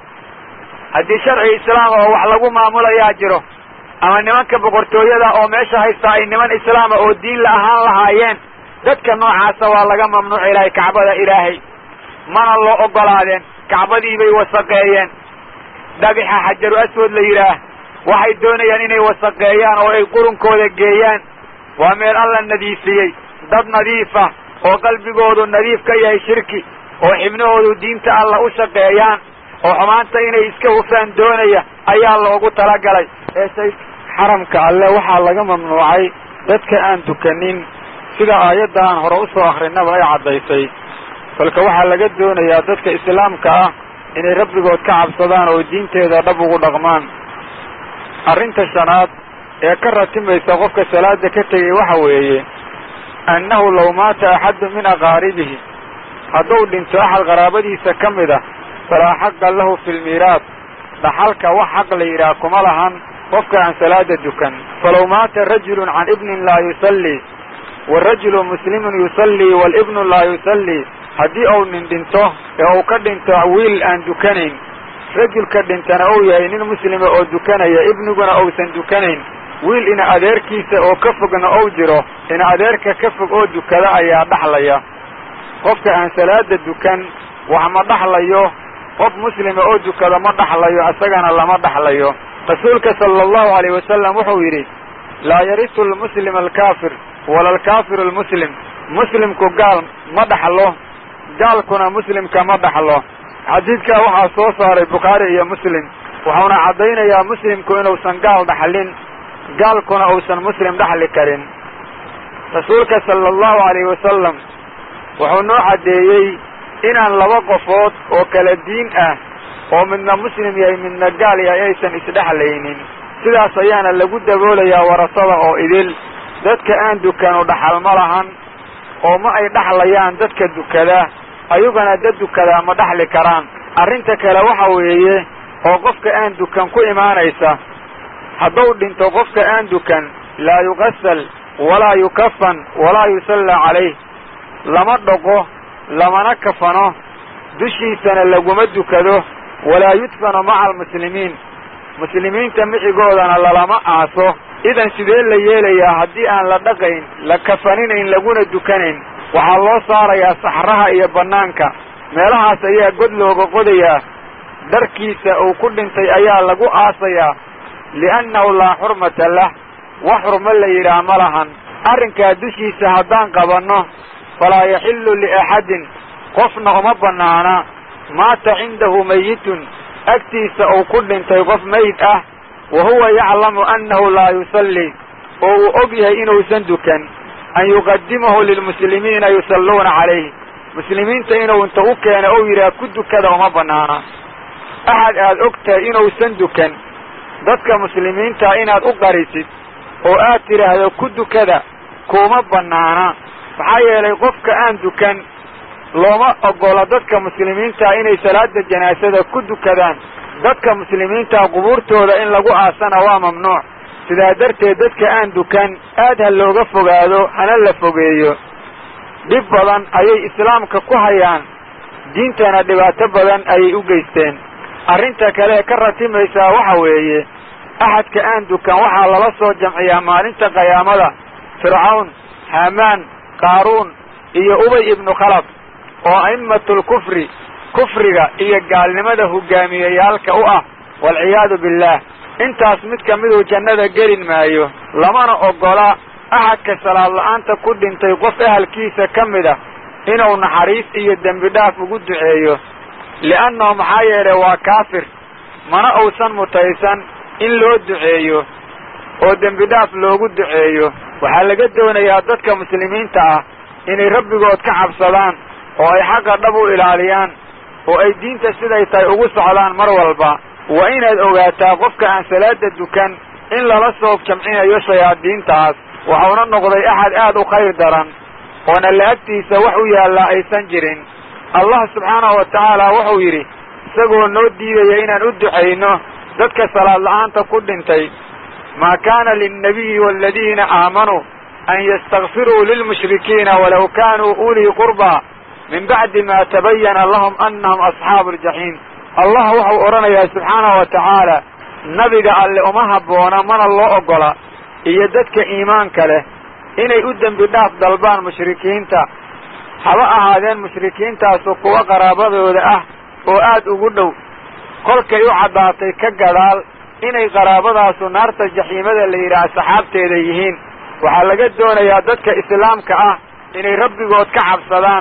haddii sharciga islaama oo wax lagu maamulayaa jiro ama nimanka boqortooyada oo meesha haystaa ay niman islaama oo diin la ahaan lahaayeen dadka noocaasa waa laga mamnuuci lahay kacbada ilaahay mana loo ogolaadeen kacbadii bay wasaqeeyeen dhagaxa xajaru aswad la yidhaah waxay doonayaan inay wasaqeeyaan oo ay qurunkooda geeyaan waa meel alla nadiifiyey dad nadiifa oo qalbigoodu nadiif ka yahay shirki oo xibnahoodu diinta alla u shaqeeyaan oo xumaanta inay iska hufaan doonaya ayaa loogu talagalay eesay xaramka alle waxaa laga mamnuucay dadka aan dukanin sida aayadda aan hore usoo akrinaba ay caddaysay kolka waxaa laga doonayaa dadka islaamka ah inay rabbigood ka cabsadaan oo diinteeda dhab ugu dhaqmaan arrinta shanaad ee ka ratimaysa qofka salaada ka tegay waxa weeye annahu law maata axaddu min aqaaribihi hadduu dhinto axad qaraabadiisa ka mid a falaa xaqa lahu fi lmiiraas dhaxalka wax xaq la yidhaah kuma lahan qofka aan salaada dukan falaw maata rajulun can ibnin laa yusallii warajulu muslimun yusallii waalibnu laa yusallii haddii uu nin dhinto ee uu ka dhinto wiil aan dukanayn rajulka dhintana uu yahay nin muslima oo dukanaya ibniguna uusan dukanayn wiil ina adeerkiisa oo ka fogna ou jiro ina adeerka ka fog oo dukada ayaa dhaxlaya qofka aan salaada dukan wax ma dhaxlayo qof muslima oo dukada ma dhaxlayo isagana lama dhaxlayo rasuulka sala allahu alayh wasalam wuxuu yidhi laa yarisu almuslim alkaafir wala alkaafiru almuslim muslimku gaal ma dhaxlo gaalkuna muslimka ma dhaxlo xadiidkaa waxaa soo saaray bukhaari iyo muslim wuxuuna caddaynayaa muslimku inuusan gaal dhaxlin gaalkuna uusan muslim dhaxli karin rasuulka sala allahu alayhi wasalam wuxuu noo caddeeyey inaan laba qofood oo kala diin ah oo midna muslim yahay midna gaal yahay aysan isdhexlaynin sidaas ayaana lagu daboolayaa warasada oo idil dadka aan dukanu dhaxal ma lahan oo ma ay dhaxlayaan dadka dukada ayaguna dad dukadaa ma dhaxli karaan arrinta kale waxa weeye oo qofka aan dukan ku imaanaysa hadduu dhinto qofka aan dukan laa yuqasal walaa yukafan walaa yusallaa calayh lama dhoqo lamana kafano dushiisana laguma dukado walaa yudfanu maca almuslimiin muslimiinta micigoodana lalama aaso idan sidee la yeelayaa haddii aan la dhaqayn la kafaninayn laguna dukanayn waxaa loo saarayaa saxraha iyo bannaanka meelahaas ayaa god looga qodayaa dharkiisa uu ku dhintay ayaa lagu aasayaa li'annahu laa xurmata lah wax xurmo la yidhaah ma lahan arrinkaa dushiisa haddaan qabanno falaa yaxillu liaxadin qofna uma bannaana maata cindahu mayitun agtiisa uu ku dhintay qof mayd ah wa huwa yaclamu annahu laa yusallii oo uu og yahay inuusan dukan an yuqadimahu lilmuslimiina yusalluuna calayh muslimiinta inuu inta u keeno ou yidhaha ku dukada uma bannaana axad aad og tahay inuusan dukan dadka muslimiintaa inaad u qarisid oo aad tidhaahdo ku dukada kuma bannaana maxaa yeelay qofka aan dukan looma oggola dadka muslimiintaa inay salaada janaasada ku dukadaan dadka muslimiintaa qubuurtooda in lagu aasana waa mamnuuc sidaa darteed dadka aan dukan aad ha looga fogaado hana la fogeeyo dhib badan ayay islaamka ku hayaan diintana dhibaato badan ayay u geysteen arrinta kale ka ratimaysaa waxa weeye axadka aan dukan waxaa lala soo jamciyaa maalinta qiyaamada fircawn haamaan qaaruun iyo ubay ibnu khalaf oo a'immatul kufri kufriga iyo gaalnimada hogaamiyeyaalka u ah waalciyaadu billaah intaas mid ka miduu jannada gelin maayo lamana oggola axadka salaad la'aanta ku dhintay qof ahalkiisa ka mid ah inuu naxariis iyo dembi dhaaf ugu duceeyo li'annahu maxaa yeelay waa kaafir mana uusan mutaysan in loo duceeyo oo dembi dhaaf loogu duceeyo waxaa laga doonayaa dadka muslimiinta ah inay rabbigood ka cabsadaan oo ay xaqa dhab u ilaaliyaan oo ay diinta siday tahay ugu socdaan mar walba waa inaad ogaataa qofka aan salaada dukan in lala soob jamcinayo shayaadiintaas waxauna noqday axad aad u khayr daran oona la agtiisa wax u yaallaa aysan jirin allah subxaanahu wa tacaala wuxuu yidhi isagoo noo diidaya inaan u ducayno dadka salaad la'aanta ku dhintay maa kaana linnabiyi waaladiina aamanuu an yastakfiruu lilmushrikiina walaw kaanuu ulii qurbaa min bacdi ma tabayana lahum annahum asxaabu aljaxiim allah wuxuu odhanayaa subxaanahu wa tacaala nabiga alle uma habboona mana loo oggola iyo dadka iimaanka leh inay u dembi dhaaf dalbaan mushrikiinta haba ahaadeen mushrikiintaasu kuwa qaraabadooda ah oo aad ugu dhow kolkay u caddaatay ka gadaal inay qaraabadaasu naarta jaxiimada la yidhaah saxaabteeda yihiin waxaa laga doonayaa dadka islaamka ah inay rabbigood ka cabsadaan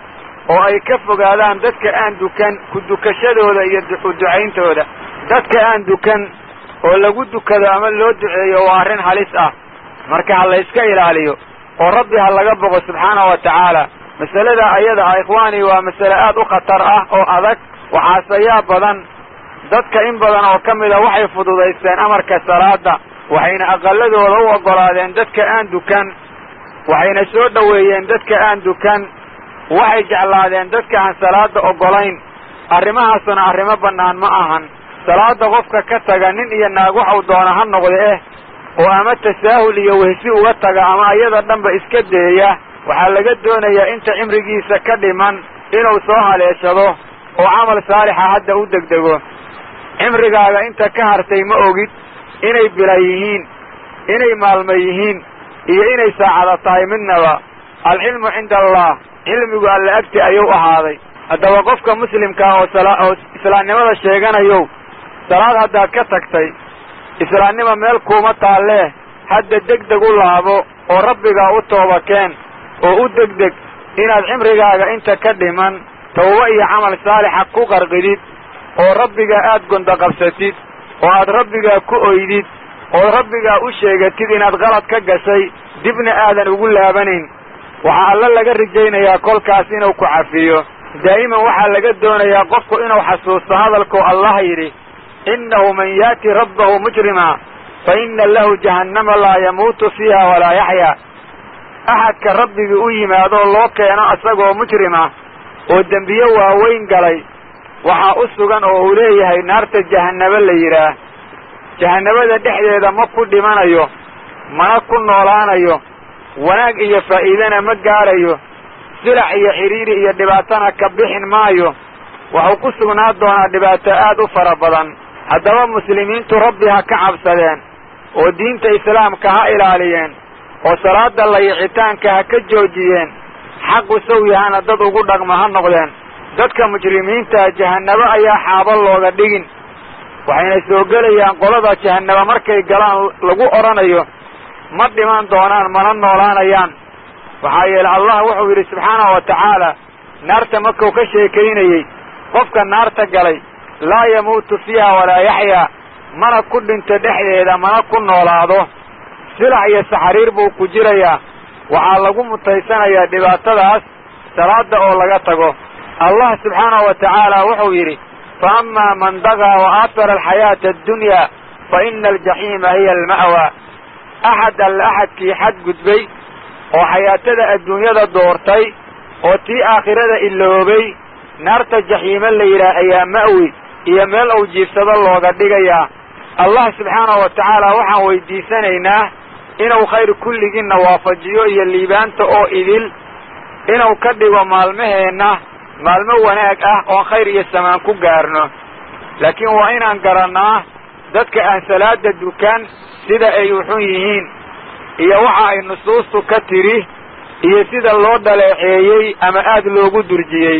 oo ay ka fogaadaan dadka aan dukan ku dukashadooda iyo uducayntooda dadka aan dukan oo lagu dukado ama loo duceeyo waa arrin halis ah marka ha la yska ilaaliyo oo rabbi ha laga boqo subxaanahu wa tacaala masalada ayada ah ikhwaanii waa masale aad u khatar ah oo adag waxaaseyaa badan dadka in badan oo ka mida waxay fududaysteen amarka salaada waxayna aqaladooda u oggolaadeen dadka aan dukan waxayna soo dhoweeyeen dadka aan dukan waxay jeclaadeen dadka aan salaada oggolayn arrimahaasuna arrimo bannaan ma ahan salaada qofka ka taga nin iyo naag waxau doona ha noqda eh oo ama tasaahul iyo wehsi uga taga ama iyada dhanba iska deeya waxaa laga doonayaa inta cimrigiisa ka dhiman inuu soo haleeshado oo camal saalixa hadda u degdego cimrigaaga inta ka hartay ma ogid inay bila yihiin inay maalmo yihiin iyo inay saacada tahay midnaba alcilmu cinda allah cilmigu alla agti ayuu ahaaday haddaba qofka muslimkaa oo oo islaamnimada sheeganayow salaad haddaad ka tagtay islaamnima meel kuuma taallee hadda degdeg u laabo oo rabbigaa u tooba keen oo u degdeg inaad cimrigaaga inta ka dhiman tawba iyo camal saalixa ku qarqidid oo rabbigaa aad gondoqabsatid oo aad rabbigaa ku oydid oo rabbigaa u sheegatid inaad qalad ka gashay dibna aadan ugu laabanayn waxaa alla laga rajaynayaa kolkaas inuu ku cafiyo daa'iman waxaa laga doonayaa qofku inuu xasuusto hadalkuu allah yidhi innahu man yaati rabbahu mujrima fa inna lahu jahannama laa yamuutu fiiha walaa yaxyaa axadka rabbigii u yimaadoo loo keeno isagoo mujrima oo dembiye waaweyn galay waxaa u sugan oo uu leeyahay naarta jahannabo la yidhaah jahannabada dhexdeeda ma ku dhimanayo mana ku noolaanayo wanaag iyo faa'iidana ma gaarayo silac iyo xidhiiri iyo dhibaatana ka bixin maayo waxuu ku sugnaa doonaa dhibaato aad u fara badan haddaba muslimiintu rabbi ha ka cabsadeen oo diinta islaamka ha ilaaliyeen oo salaada layicitaanka ha ka joojiyeen xaqu sow yahana dad ugu dhaqma ha noqdeen dadka mujrimiinta jahannabo ayaa xaabo looga dhigin waxayna soo gelayaan qolada jahannaba markay galaan lagu odhanayo ma dhiman doonaan mana noolaanayaan waxaa yeele allah wuxuu yidhi subxaanahu wa tacaala naarta markuu ka sheekaynayey qofka naarta galay laa yamuutu fiiha walaa yaxyaa mana ku dhinto dhexdeeda mana ku noolaado silax iyo saxariir buu ku jirayaa waxaa lagu mutaysanayaa dhibaatadaas salaada oo laga tago allah subxaanahu wa tacaala wuxuu yidhi fa amaa man dagaa wa aatara alxayaata addunyaa fa ina aljaxiima hiya alma'wa axad alle axadkii xadgudbay oo xayaatada adduunyada doortay oo tii aakhirada iloobay naarta jaxiime la yidhaah ayaa ma'wi iyo meel uu jiifsado looga dhigayaa allah subxaanahu wa tacaala waxaan weydiisanaynaa inuu khayr kulligiinna waafajiyo iyo liibaanta oo idil inuu ka dhigo maalmaheenna maalmo wanaag ah oon khayr iyo samaan ku gaarno laakiin waa inaan garannaa dadka aan salaada dukan sida ay uxun yihiin iyo waxa ay nusuustu ka tidhi iyo sida loo dhaleeceeyey ama aad loogu durjiyey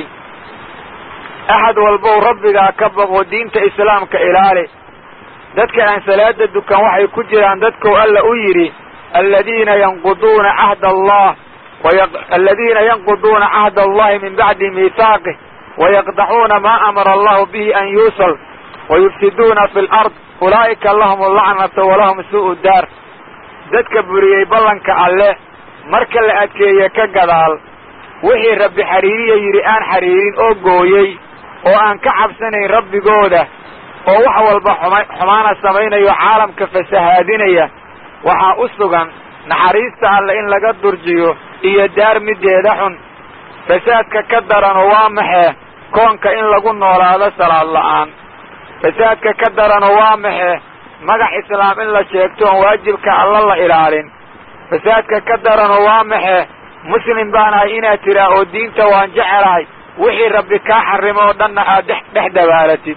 axad walbow rabbigaa ka baqo diinta islaamka ilaali dadka aan salaada dukan waxay ku jiraan dadkou alla u yidhi aladiina yanquduuna cahda allah aladiina yanquduuna cahda allahi min bacdi miihaaqih wayaqdacuuna maa amara allahu bihi an yuusal wayufsiduuna fi lard ulaa'ika lahum allacnatu walahum suu'u daar dadka buriyey ballanka alle marka la adkeeye ka gadaal wixii rabbi xidhiiriya yidhi aan xidhiirin oo gooyey oo aan ka cabsanayn rabbigooda oo wax walba xuma xumaana samaynayo caalamka fasahaadinaya waxaa u sugan naxariista alle in laga durjiyo iyo daar middeeda xun fasaadka ka darano waa maxee koonka in lagu noolaado salaad la'aan fasaadka ka darano waa maxee magac islaam in la sheegto oon waajibka alla la ilaalin fasaadka ka darano waa maxee muslim baan ahay inaad tiraa oo diinta waan jecelahay wixii rabbi kaa xarimo oo dhanna aad dhex dhex dabaalatid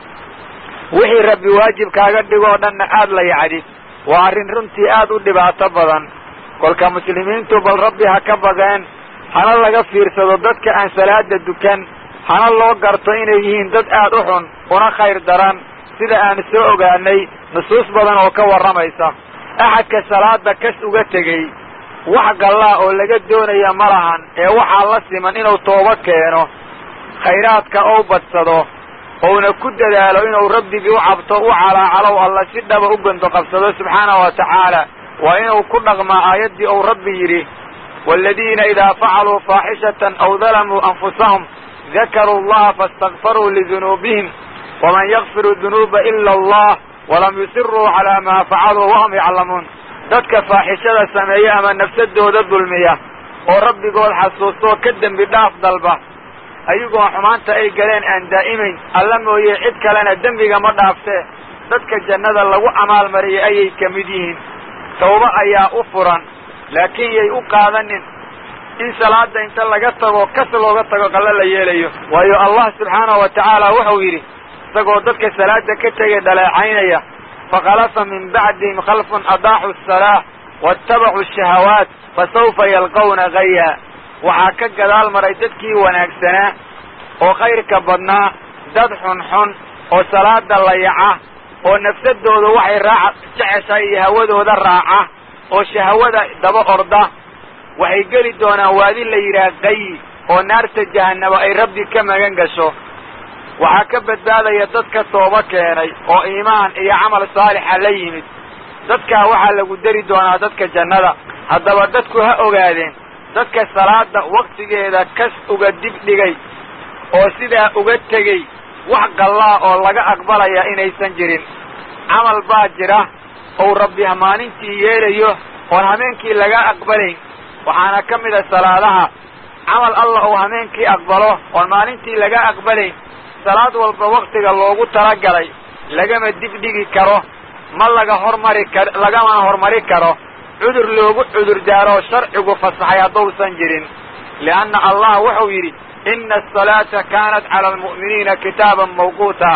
wixii rabbi waajib kaaga dhigo oo dhanna aad la yacdid waa arrin runtii aad u dhibaato badan kolka muslimiintu bal rabbi ha ka baqeen hana laga fiirsado dadka aan salaada dukan hana loo garto inay yihiin dad aad u xun una khayr daran sida aan soo ogaanay nusuus badan oo ka warramaysa axadka salaada kas uga tegey wax gallaa oo laga doonaya ma lahan ee waxaa la siman inuu tooba keeno khayraadka ou badsado ouna ku dadaalo inuu rabbigii u cabto u calaacalow alla si dhaba u gondo qabsado subxaanahu wa tacaala waa inuu ku dhaqmaa aayaddii ou rabbi yidhi waaladiina idaa facaluu faaxishatan aw dalamuu anfusahum dakaruu allaha faastakfaruu lidunuubihim waman yakfiru dunuuba ila allah walam yusiruu calaa maa facaluu wahum yaclamuun dadka faaxishada sameeya ama nafsadooda dulmiya oo rabbigood xasuustoo ka dembi dhaaf dalba ayagoo xumaanta ay galeen aan daa'imayn alla mooye cid kalena dembiga ma dhaaftee dadka jannada lagu amaalmariyay ayay ka mid yihiin tawba ayaa u furan laakiin yay u qaadanin in salaada inta laga tago kas looga tago qallo la yeelayo waayo allah subxaanahu wa tacaala wuxuu yidhi isagoo dadka salaada ka tegay dhaleecaynaya fakhalafa min bacdihim khalfun adaaxu asalaa waattabacuu shahawaat fasawfa yalqawna gaya waxaa ka gadaal maray dadkii wanaagsanaa oo khayrka badnaa dad xunxun oo salaada layaca oo nafsadooda waxay raaca jeceshahay iyo hawadooda raaca oo shahawada daba orda waxay geli doonaan waadi la yidhaah qayi oo naarta jahannaba ay rabbi ka magan gasho waxaa ka badbaadaya dadka tooba keenay oo iimaan iyo camal saalixa la yimid dadkaa waxaa lagu dari doonaa dadka jannada haddaba dadku ha ogaadeen dadka salaada waktigeeda kas uga dib dhigay oo sidaa uga tegey wax qallaa oo laga aqbalaya inaysan jirin camal baa jira ou rabbi maalintii yeelayo oon hameenkii laga aqbalayn waxaana ka mid a salaadaha camal allah uu hameenkii aqbalo oon maalintii laga aqbalayn salaad walba waktiga loogu talagalay lagama dib dhigi karo ma laga hormari kar lagamana hormari karo cudur loogu cudur daaro sharcigu fasaxay haddausan jirin lianna allah wuxuu yidhi ina asalaata kaanat cala almu'miniina kitaaban mawquuta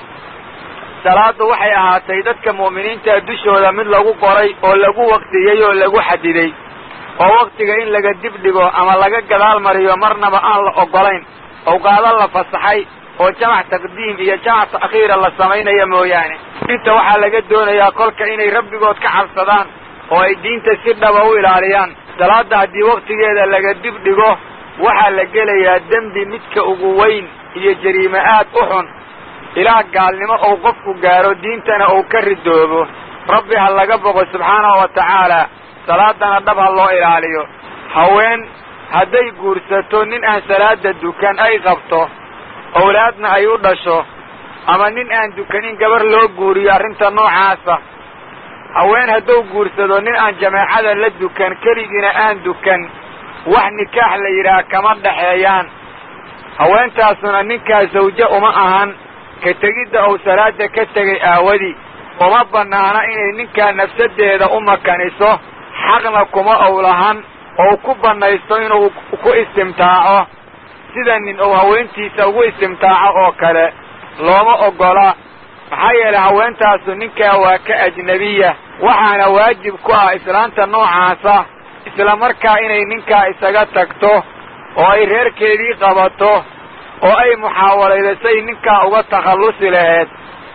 salaaddu waxay ahaatay dadka mu'miniinta dushooda mid lagu qoray oo lagu waqtiyey oo lagu xadiday oo waktiga in laga dib dhigo ama laga gadaal mariyo marnaba aan la oggolayn awqaado la fasaxay oo jamac taqdiim iyo jamac ta'khiira la samaynaya mooyaane inta waxaa laga doonayaa kolka inay rabbigood ka cabsadaan oo ay diinta si dhaba u ilaaliyaan salaadda haddii waktigeeda laga dib dhigo waxaa la gelayaa dembi midka ugu weyn iyo jariime aad u xun ilaah gaalnimo ou qofku gaaro diintana uu ka ridoobo rabbi ha laga boqo subxaanahu wa tacaala salaadana dhab ha loo ilaaliyo haween hadday guursato nin aan salaada dukan ay qabto owlaadna ay u dhasho ama nin aan dukanin gabar loo guuriyo arrinta noocaasa haween hadduu guursado nin aan jameecada la dukan keligiina aan dukan wax nikaax la yidhaah kama dhaxeeyaan haweentaasuna ninkaa sawje uma ahan ka tegidda uu salaada ka tegay aawadii uma bannaana inay ninkaa nafsaddeeda u makaniso xaqna kuma ow lahan ou ku bannaysto inuu ku istimtaaco sida nin uu haweentiisa ugu istimtaaco oo kale looma oggola maxaa yeelay haweentaasu ninkaa waa ka ajnebiya waxaana waajib ku ah islaanta noocaasa isla markaa inay ninkaa isaga tagto oo ay reerkeedii qabato oo ay muxaawalaydasay ninkaa uga takhallusi laheed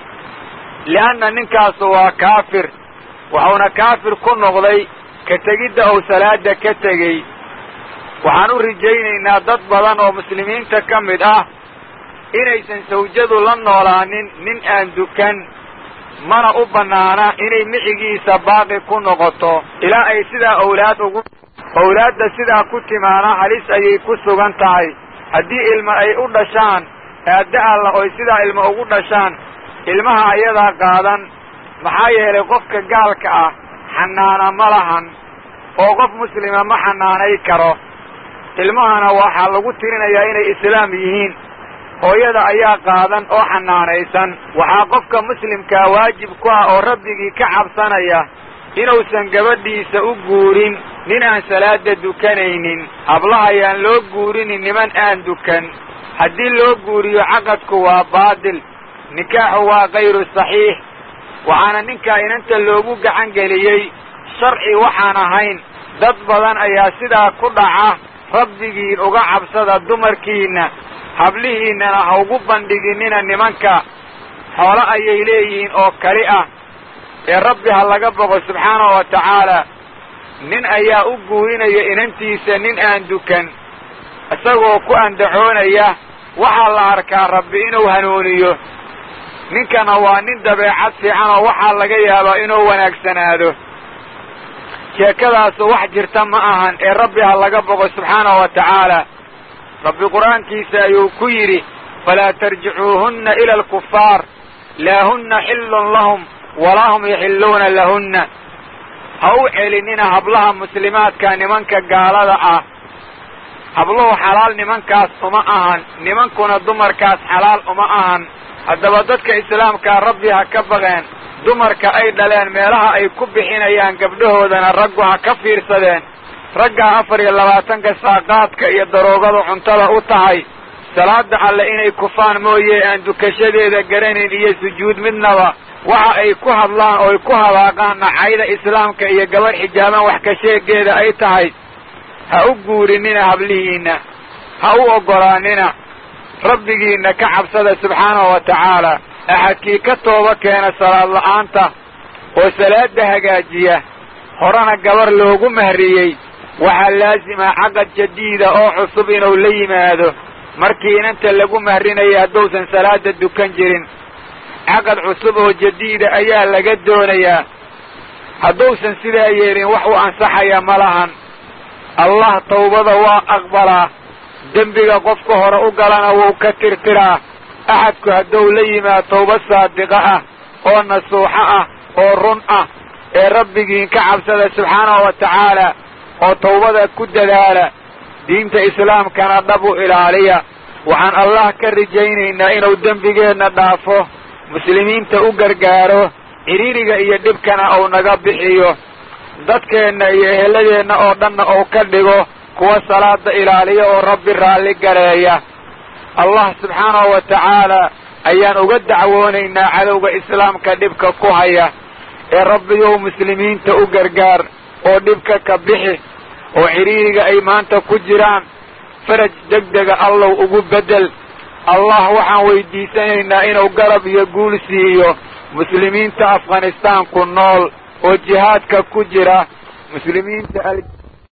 li'anna ninkaasu waa kaafir wuxuuna kaafir ku noqday ka tegidda uu salaada ka tegey waxaan u rajaynaynaa dad badan oo muslimiinta ka mid ah inaysan sawjadu la noolaanin nin aan dukan mana u bannaana inay micigiisa baaqi ku noqoto ilaa ay sidaa owlaad ugu owlaadda sidaa ku timaana halis ayay ku sugan tahay haddii ilma ay u dhashaan aadda alla oy sidaa ilma ugu dhashaan ilmaha ayadaa qaadan maxaa yeelay qofka gaalka ah xanaana ma lahan oo qof muslima ma xanaanay karo ilmahana waxaa lagu tirinayaa inay islaam yihiin hooyada ayaa qaadan oo xanaanaysan waxaa qofka muslimkaa waajib ku ah oo rabbigii ka cabsanaya inuusan gabadhiisa u guurin nin aan salaada dukanaynin hablahayaan loo guurinin niman aan dukan haddii loo guuriyo caqadku waa baadil nikaaxu waa kayru saxiix waxaana ninkaa inanta loogu gacan geliyey sharci waxaan ahayn dad badan ayaa sidaa ku dhaca rabbigiin uga cabsada dumarkiinna hablihiinnana ha ugu bandhiginina nimanka xoolo ayay leeyihiin oo kali ah ee rabbi ha laga boqo subxaanahu wa tacaala nin ayaa u guurinaya inantiisa nin aan dukan isagoo ku andacoonaya waxaa la arkaa rabbi inuu hanuuniyo ninkana waa nin dabeecad fiican oo waxaa laga yaabaa inuu wanaagsanaado sheekadaasu wax jirta ma ahan ee rabbi ha laga boqo subxaanahu wa tacaala rabbi qur-aankiisa ayuu ku yidhi falaa tarjicuuhunna ila alkufaar laa hunna xillun lahum walaa hum yaxilluuna lahunna ha u celinina hablaha muslimaadka nimanka gaalada ah habluhu xalaal nimankaas uma ahan nimankuna dumarkaas xalaal uma ahan haddaba dadka islaamkaa rabbi ha ka baqeen dumarka ay dhaleen meelaha ay ku bixinayaan gabdhahoodana raggu ha ka fiirsadeen raggaa afar iyo labaatanka saaqaadka iyo daroogadu cuntada u tahay salaada alle inay kufaan mooye aan dukashadeeda garanayn iyo sujuud midnaba waxa ay ku hadlaan ooy ku habaaqaan nacayda islaamka iyo gabadh xijaaban wax ka sheegeeda ay tahay ha u guurinina hablihiinna ha u oggolaanina rabbigiinna ka cabsada subxaanahu wa tacaala axadkii ka tooba keena salaad la'aanta oo salaadda hagaajiya horena gabar loogu mahriyey waxaa laasima caqad jadiida oo cusub inuu la yimaado markii inanta lagu mahrinaya hadduusan salaada dukan jirin caqad cusub oo jadiida ayaa laga doonayaa hadduusan sidaa yeelin wax u ansaxaya ma lahan allah tawbada waa aqbalaa dembiga qofka hore u galana wuu ka tirtiraa axadku hadduu la yimaad tawbad saadiqa ah oo nasuuxo ah oo run ah ee rabbigiin ka cabsada subxaanahu wa tacaala oo tawbada ku dadaala diinta islaamkana dhab u ilaaliya waxaan allah ka rajaynaynaa inuu dembigeenna dhaafo muslimiinta u gargaaro cidhiiriga iyo dhibkana uu naga bixiyo dadkeenna iyo eheladeenna oo dhanna uu ka dhigo kuwa salaada ilaaliya oo rabbi raalli gareeya allah subxaanahu wa tacaala ayaan uga dacwoonaynaa cadowga islaamka dhibka ku haya ee rabbiyow muslimiinta u gargaar oo dhibka ka bixi oo cidhiiriga ay maanta ku jiraan faraj degdega allow ugu beddel allah waxaan weydiisanaynaa inuu garab iyo guul siiyo muslimiinta afghanistaanku nool oo jihaadka ku jira muslimiinta